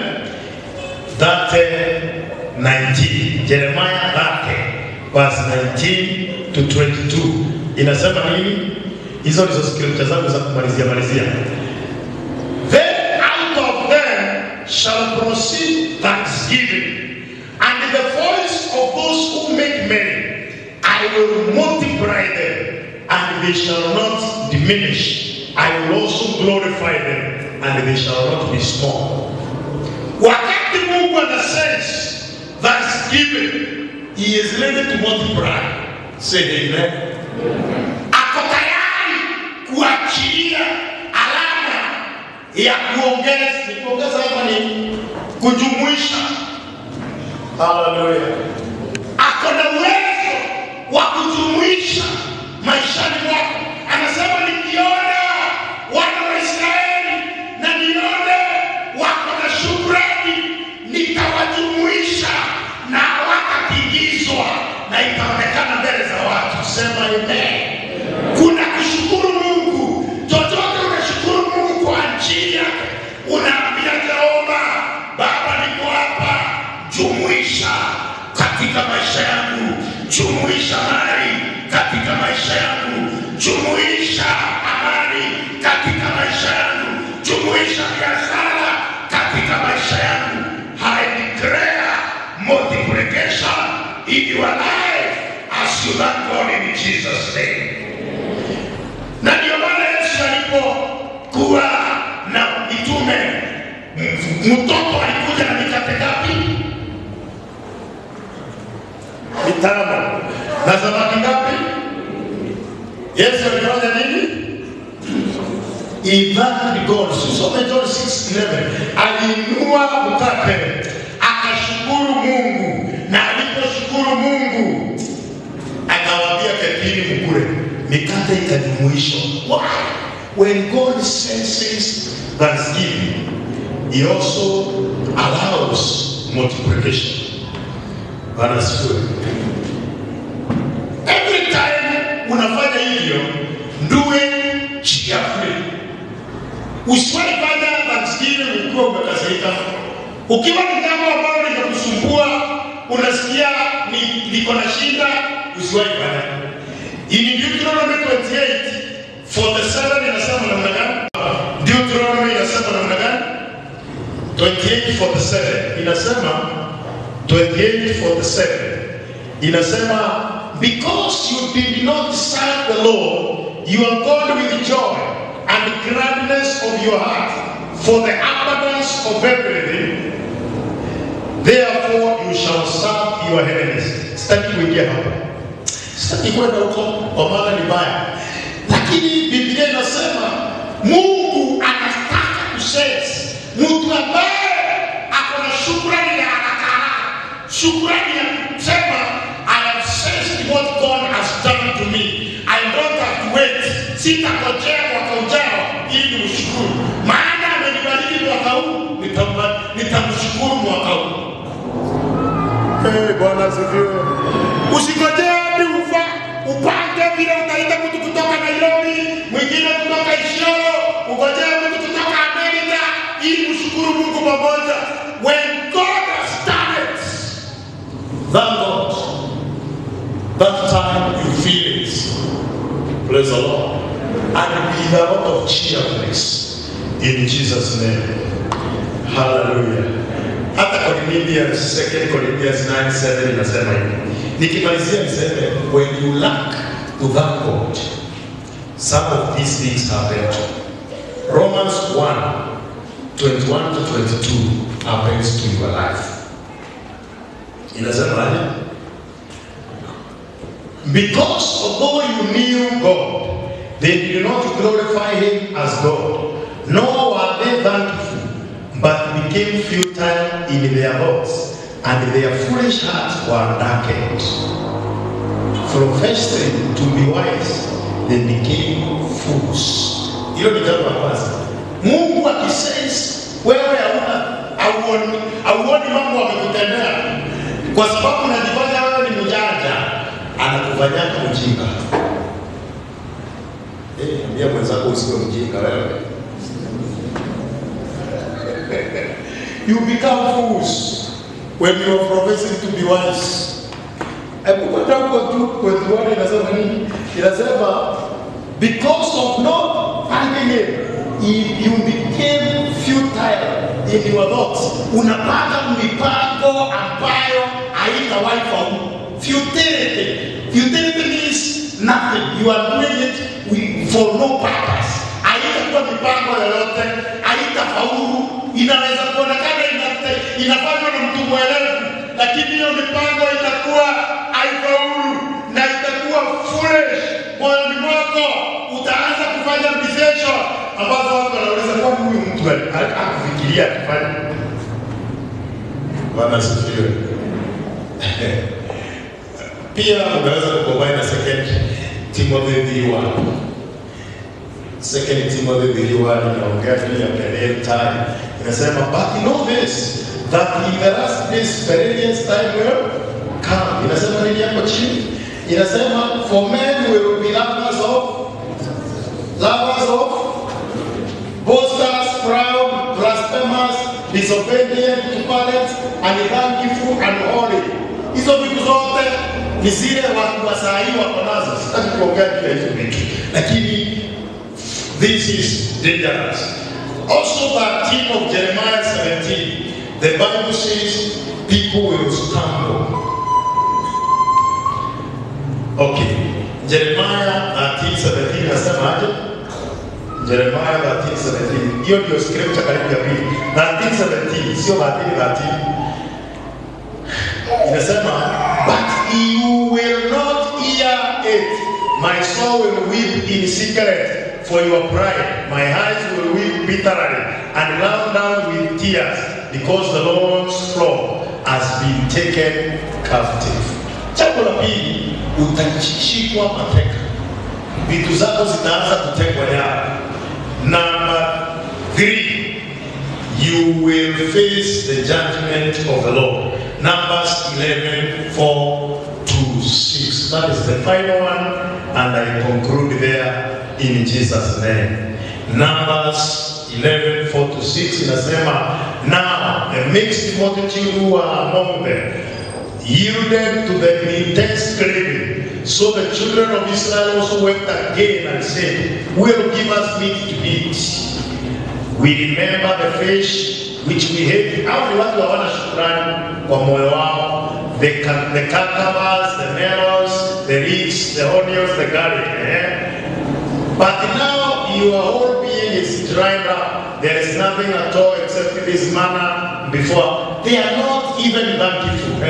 30 19 Jeremiah 30 verse 19 to 22 inasema nini? Hizo ndizo scripture zangu za kumalizia malizia. Then out of them shall proceed thanksgiving, and the voice of those who make merry. I will multiply them, and they shall not diminish. I will also glorify them, and they shall not be small. Wakati Mungu ana sense thanksgiving, he is ready to multiply. Say amen. Ako tayari kuachilia alama ya kuongeza. Ni kuongeza hapa ni kujumuisha. Haleluya. Ako na uwezo wa kujumuisha maishani mwako. Anasema nikiona wana wa Israeli na nione wako na shukrani, nitawajumuisha na wakatingizwa na itaonekana mbele za watu. Sema amen. Kuna kushukuru Mungu, chochote unashukuru Mungu kwa ajili yake, unaambia Jehova, Baba, niko hapa, jumuisha katika maisha yangu, jumuisha mali katika maisha yangu, jumuisha amani katika maisha yangu, jumuisha biashara katika maisha yangu. I declare multiplication in your life as you thank God in Jesus' name. Na ndio maana Yesu alipokuwa na mitume, m- mtoto alikuja na mikate ngapi? Mitano. Na samaki ngapi? Yesu alifanya nini? He thanked God. Some John 6:11. Aliinua mkate akashukuru Mungu, na aliposhukuru Mungu akawaambia ketini mkule, mikate ikajumuishwa. Why? When God senses thanksgiving, He also allows multiplication. Bwana asifiwe. Every time unafanya hivyo, do it cheerfully. Usiwahi fanya thanksgiving ukiwa umekasirika. Ukiwa ni jambo ambalo linakusumbua, unasikia ni liko na shida, usiwahi fanya. In Deuteronomy 28 47 inasema namna gani? Deuteronomy inasema namna gani? 28:47 inasema 28:47 inasema because you did not serve the Lord your God with joy and gladness of your heart for the abundance of everything therefore you shall serve your enemies. Sitaki kuingia hapo, sitaki kwenda huko kwa maana ni mbaya, lakini Biblia inasema Mungu anataka kusense mtu ambaye ako na shukrani ya haraka haraka, shukrani ya kusema I have sensed what God has done to me. I don't have to wait. Sitangojea mwaka ujao ili nimshukuru, maana amenibariki mwaka huu, nitampa- nitamshukuru mwaka huu. Hey, Bwana asifiwe. Usikojee hadi ufa upange vile utaita mtu kutoka Nairobi, mwingine kutoka Isiolo, ungojee mtu kutoka Amerika ili mshukuru Mungu pamoja. When God has done it, thank God. That time you feel it. Praise the Lord. And with a lot of cheerfulness in Jesus' name. Hallelujah. Hata Corinthians, 2 Corinthians 9, 7 inasema hivi. Nikimalizia niseme when you lack to thank God, some of these things happen. Romans 1, 21 to 22 happens to your life. Inasema aje? Because although you knew God, they did not glorify Him as God, nor were they thankful, but became futile in their thoughts, and their foolish hearts were darkened. Professing to be wise, they became fools. Hilo ni jambo la kwanza. Mungu akisense wewe hauna auoni, auoni mambo amekutendea kwa sababu unajifanya wewe ni mjanja, anakufanyia mjinga. Eh, ambia mwenzako usiwe mjinga wewe. you become fools when you are professing to be wise. Hebu kwenda huko tu kwetu wale inasema nini? Inasema because of not finding him you- you became futile in your thoughts. Unapata mipango ambayo haitawahi faulu. Futility. Futility means nothing. You are doing it with- for no purpose. Haitakuwa mipango yoyote, haitafaulu. Inaweza kuonekana inate- inafanywa na mtu mwelevu, lakini hiyo mipango itakuwa haifaulu na itakuwa foolish. Moyoni mwako utaanza kufanya decision ambazo watu wanauliza kwa huyu mtu ali- ali- akufikiria akifanya. Bwana asifiwe. Pia unaweza kucombine na second Timothy 3:1. Second Timothy 3:1 inaongea juu ya Berean time. Inasema but know this that in the last days perilous time will come. Inasema nini hapo chini? Inasema for men will be lovers of lovers of boasters, proud, blasphemers, disobedient to parents, unthankful, unholy. Hizo vitu zote ni zile watu wa saa hii wako nazo. Sitaki kuongea juu ya hizo vitu, lakini this is dangerous. Also, that team of Jeremiah 17, the Bible says people will stumble. Okay, Jeremiah 13, 17 nasema aje? Jeremiah 13:17. Hiyo ndio scripture karibu ya pili. 13:17 sio 13:13. Inasema but you will not hear it. My soul will weep in secret for your pride. My eyes will weep bitterly and run down with tears because the Lord's flock has been taken captive. Jambo la pili, utashikwa mateka vitu zako zitaanza kutekwa nyara. Number three, you will face the judgment of the Lord. Numbers 11, 4 to 6. That is the final one, and I conclude there in Jesus' name. Numbers 11, 4 to 6 inasema, Now the mixed multitude who were among them yielded to the intense craving. So the children of Israel also wept again and said, Will give us meat to eat. We remember the fish which we ate. Hao ni watu hawana shukrani kwa moyo wao. The, ca- the cucumbers, the melons, the leeks, the onions, the garlic. Eh? But now your whole being is dried up. There is nothing at all except this manna before they are not even thankful.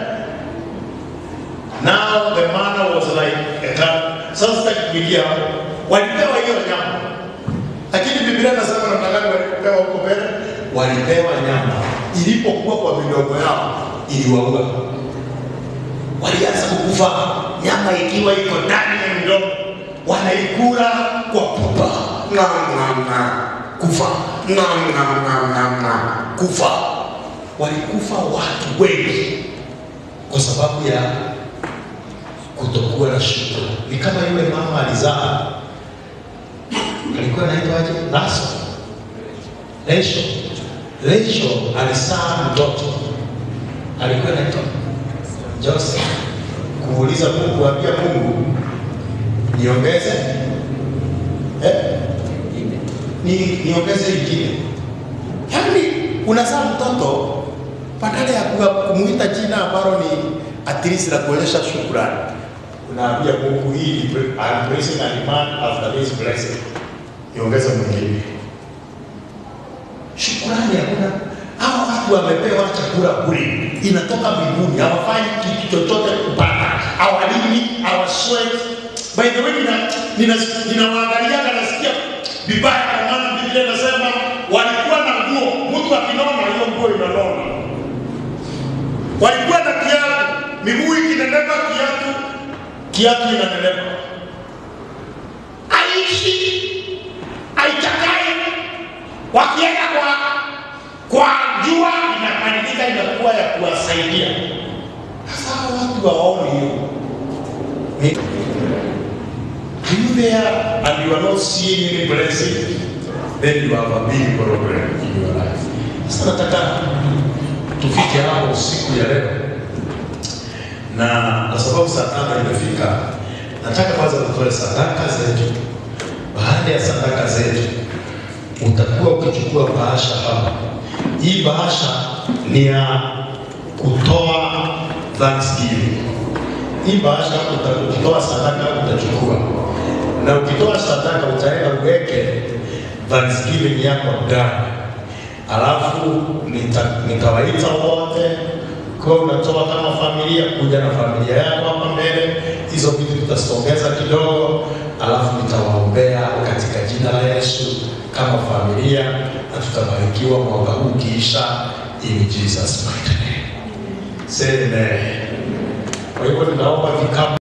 Now the manna was like a cup. Sasa sitaki kuingia hapo. Walipewa hiyo nyama, lakini Biblia inasema namna gani walipewa huko mbele? Walipewa nyama, ilipokuwa kwa midomo yao iliwaua. Walianza kukufa, nyama ikiwa iko ndani ya midomo, wanaikula kwa pupa, ng'am ng'am ng'am, kufa, ng'am ng'am ng'am ng'am ng'am, kufa. Walikufa watu wengi kwa sababu ya kutokuwa na shukrani. Ni kama yule mama alizaa, alikuwa anaitwaje? Laso, Resho, Resho alizaa mtoto, alikuwa anaitwa Joseph. Kuuliza Mungu, kuambia Mungu niongeze eh? ni niongeze ingine. Yaani unazaa mtoto badala ya kuwa- kumuita jina ambalo ni at least la kuonyesha shukrani, unaambia Mungu hii ni pre- I'm praising a demand after this blessing, niongeze mwingine. Shukrani hakuna. Hawa watu wamepewa chakula bure, inatoka mbinguni, hawafanyi kitu chochote kupata, hawalimi, hawasweat. By the way, nina nina ninawaangaliaga nasikia vibaya, kwa maana Biblia inasema walikuwa na nguo, mtu akinona hiyo nguo inanona walikuwa na kiatu, miguu ikinenepa, kiatu kiatu inanenepa, aishi aichakai, wakienda kwa kwa jua inabadilika, inakuwa ya kuwasaidia. Sasa hawa watu hawaoni hiyo. Ni- Are you there and you are not seeing any blessing? Then you have a big problem in your life. Sasa nataka tufike hapo siku ya leo, na kwa sababu saa tano imefika, nataka kwanza tutoe sadaka zetu. Baada ya sadaka zetu, utakuwa ukichukua bahasha hapa. Hii bahasha ni ya kutoa thanksgiving. Hii bahasha uta- ukitoa sadaka utachukua, na ukitoa sadaka utaenda uweke thanksgiving yako ndani alafu nita- nitawaita wote kwa unatoa kama familia, kuja na familia yako hapa mbele. Hizo vitu tutasongeza kidogo, alafu nitawaombea katika jina la Yesu kama familia, na tutabarikiwa mwaka huu ukiisha, in Jesus mighty name. Say amen. Kwa hivyo ninaomba vikapu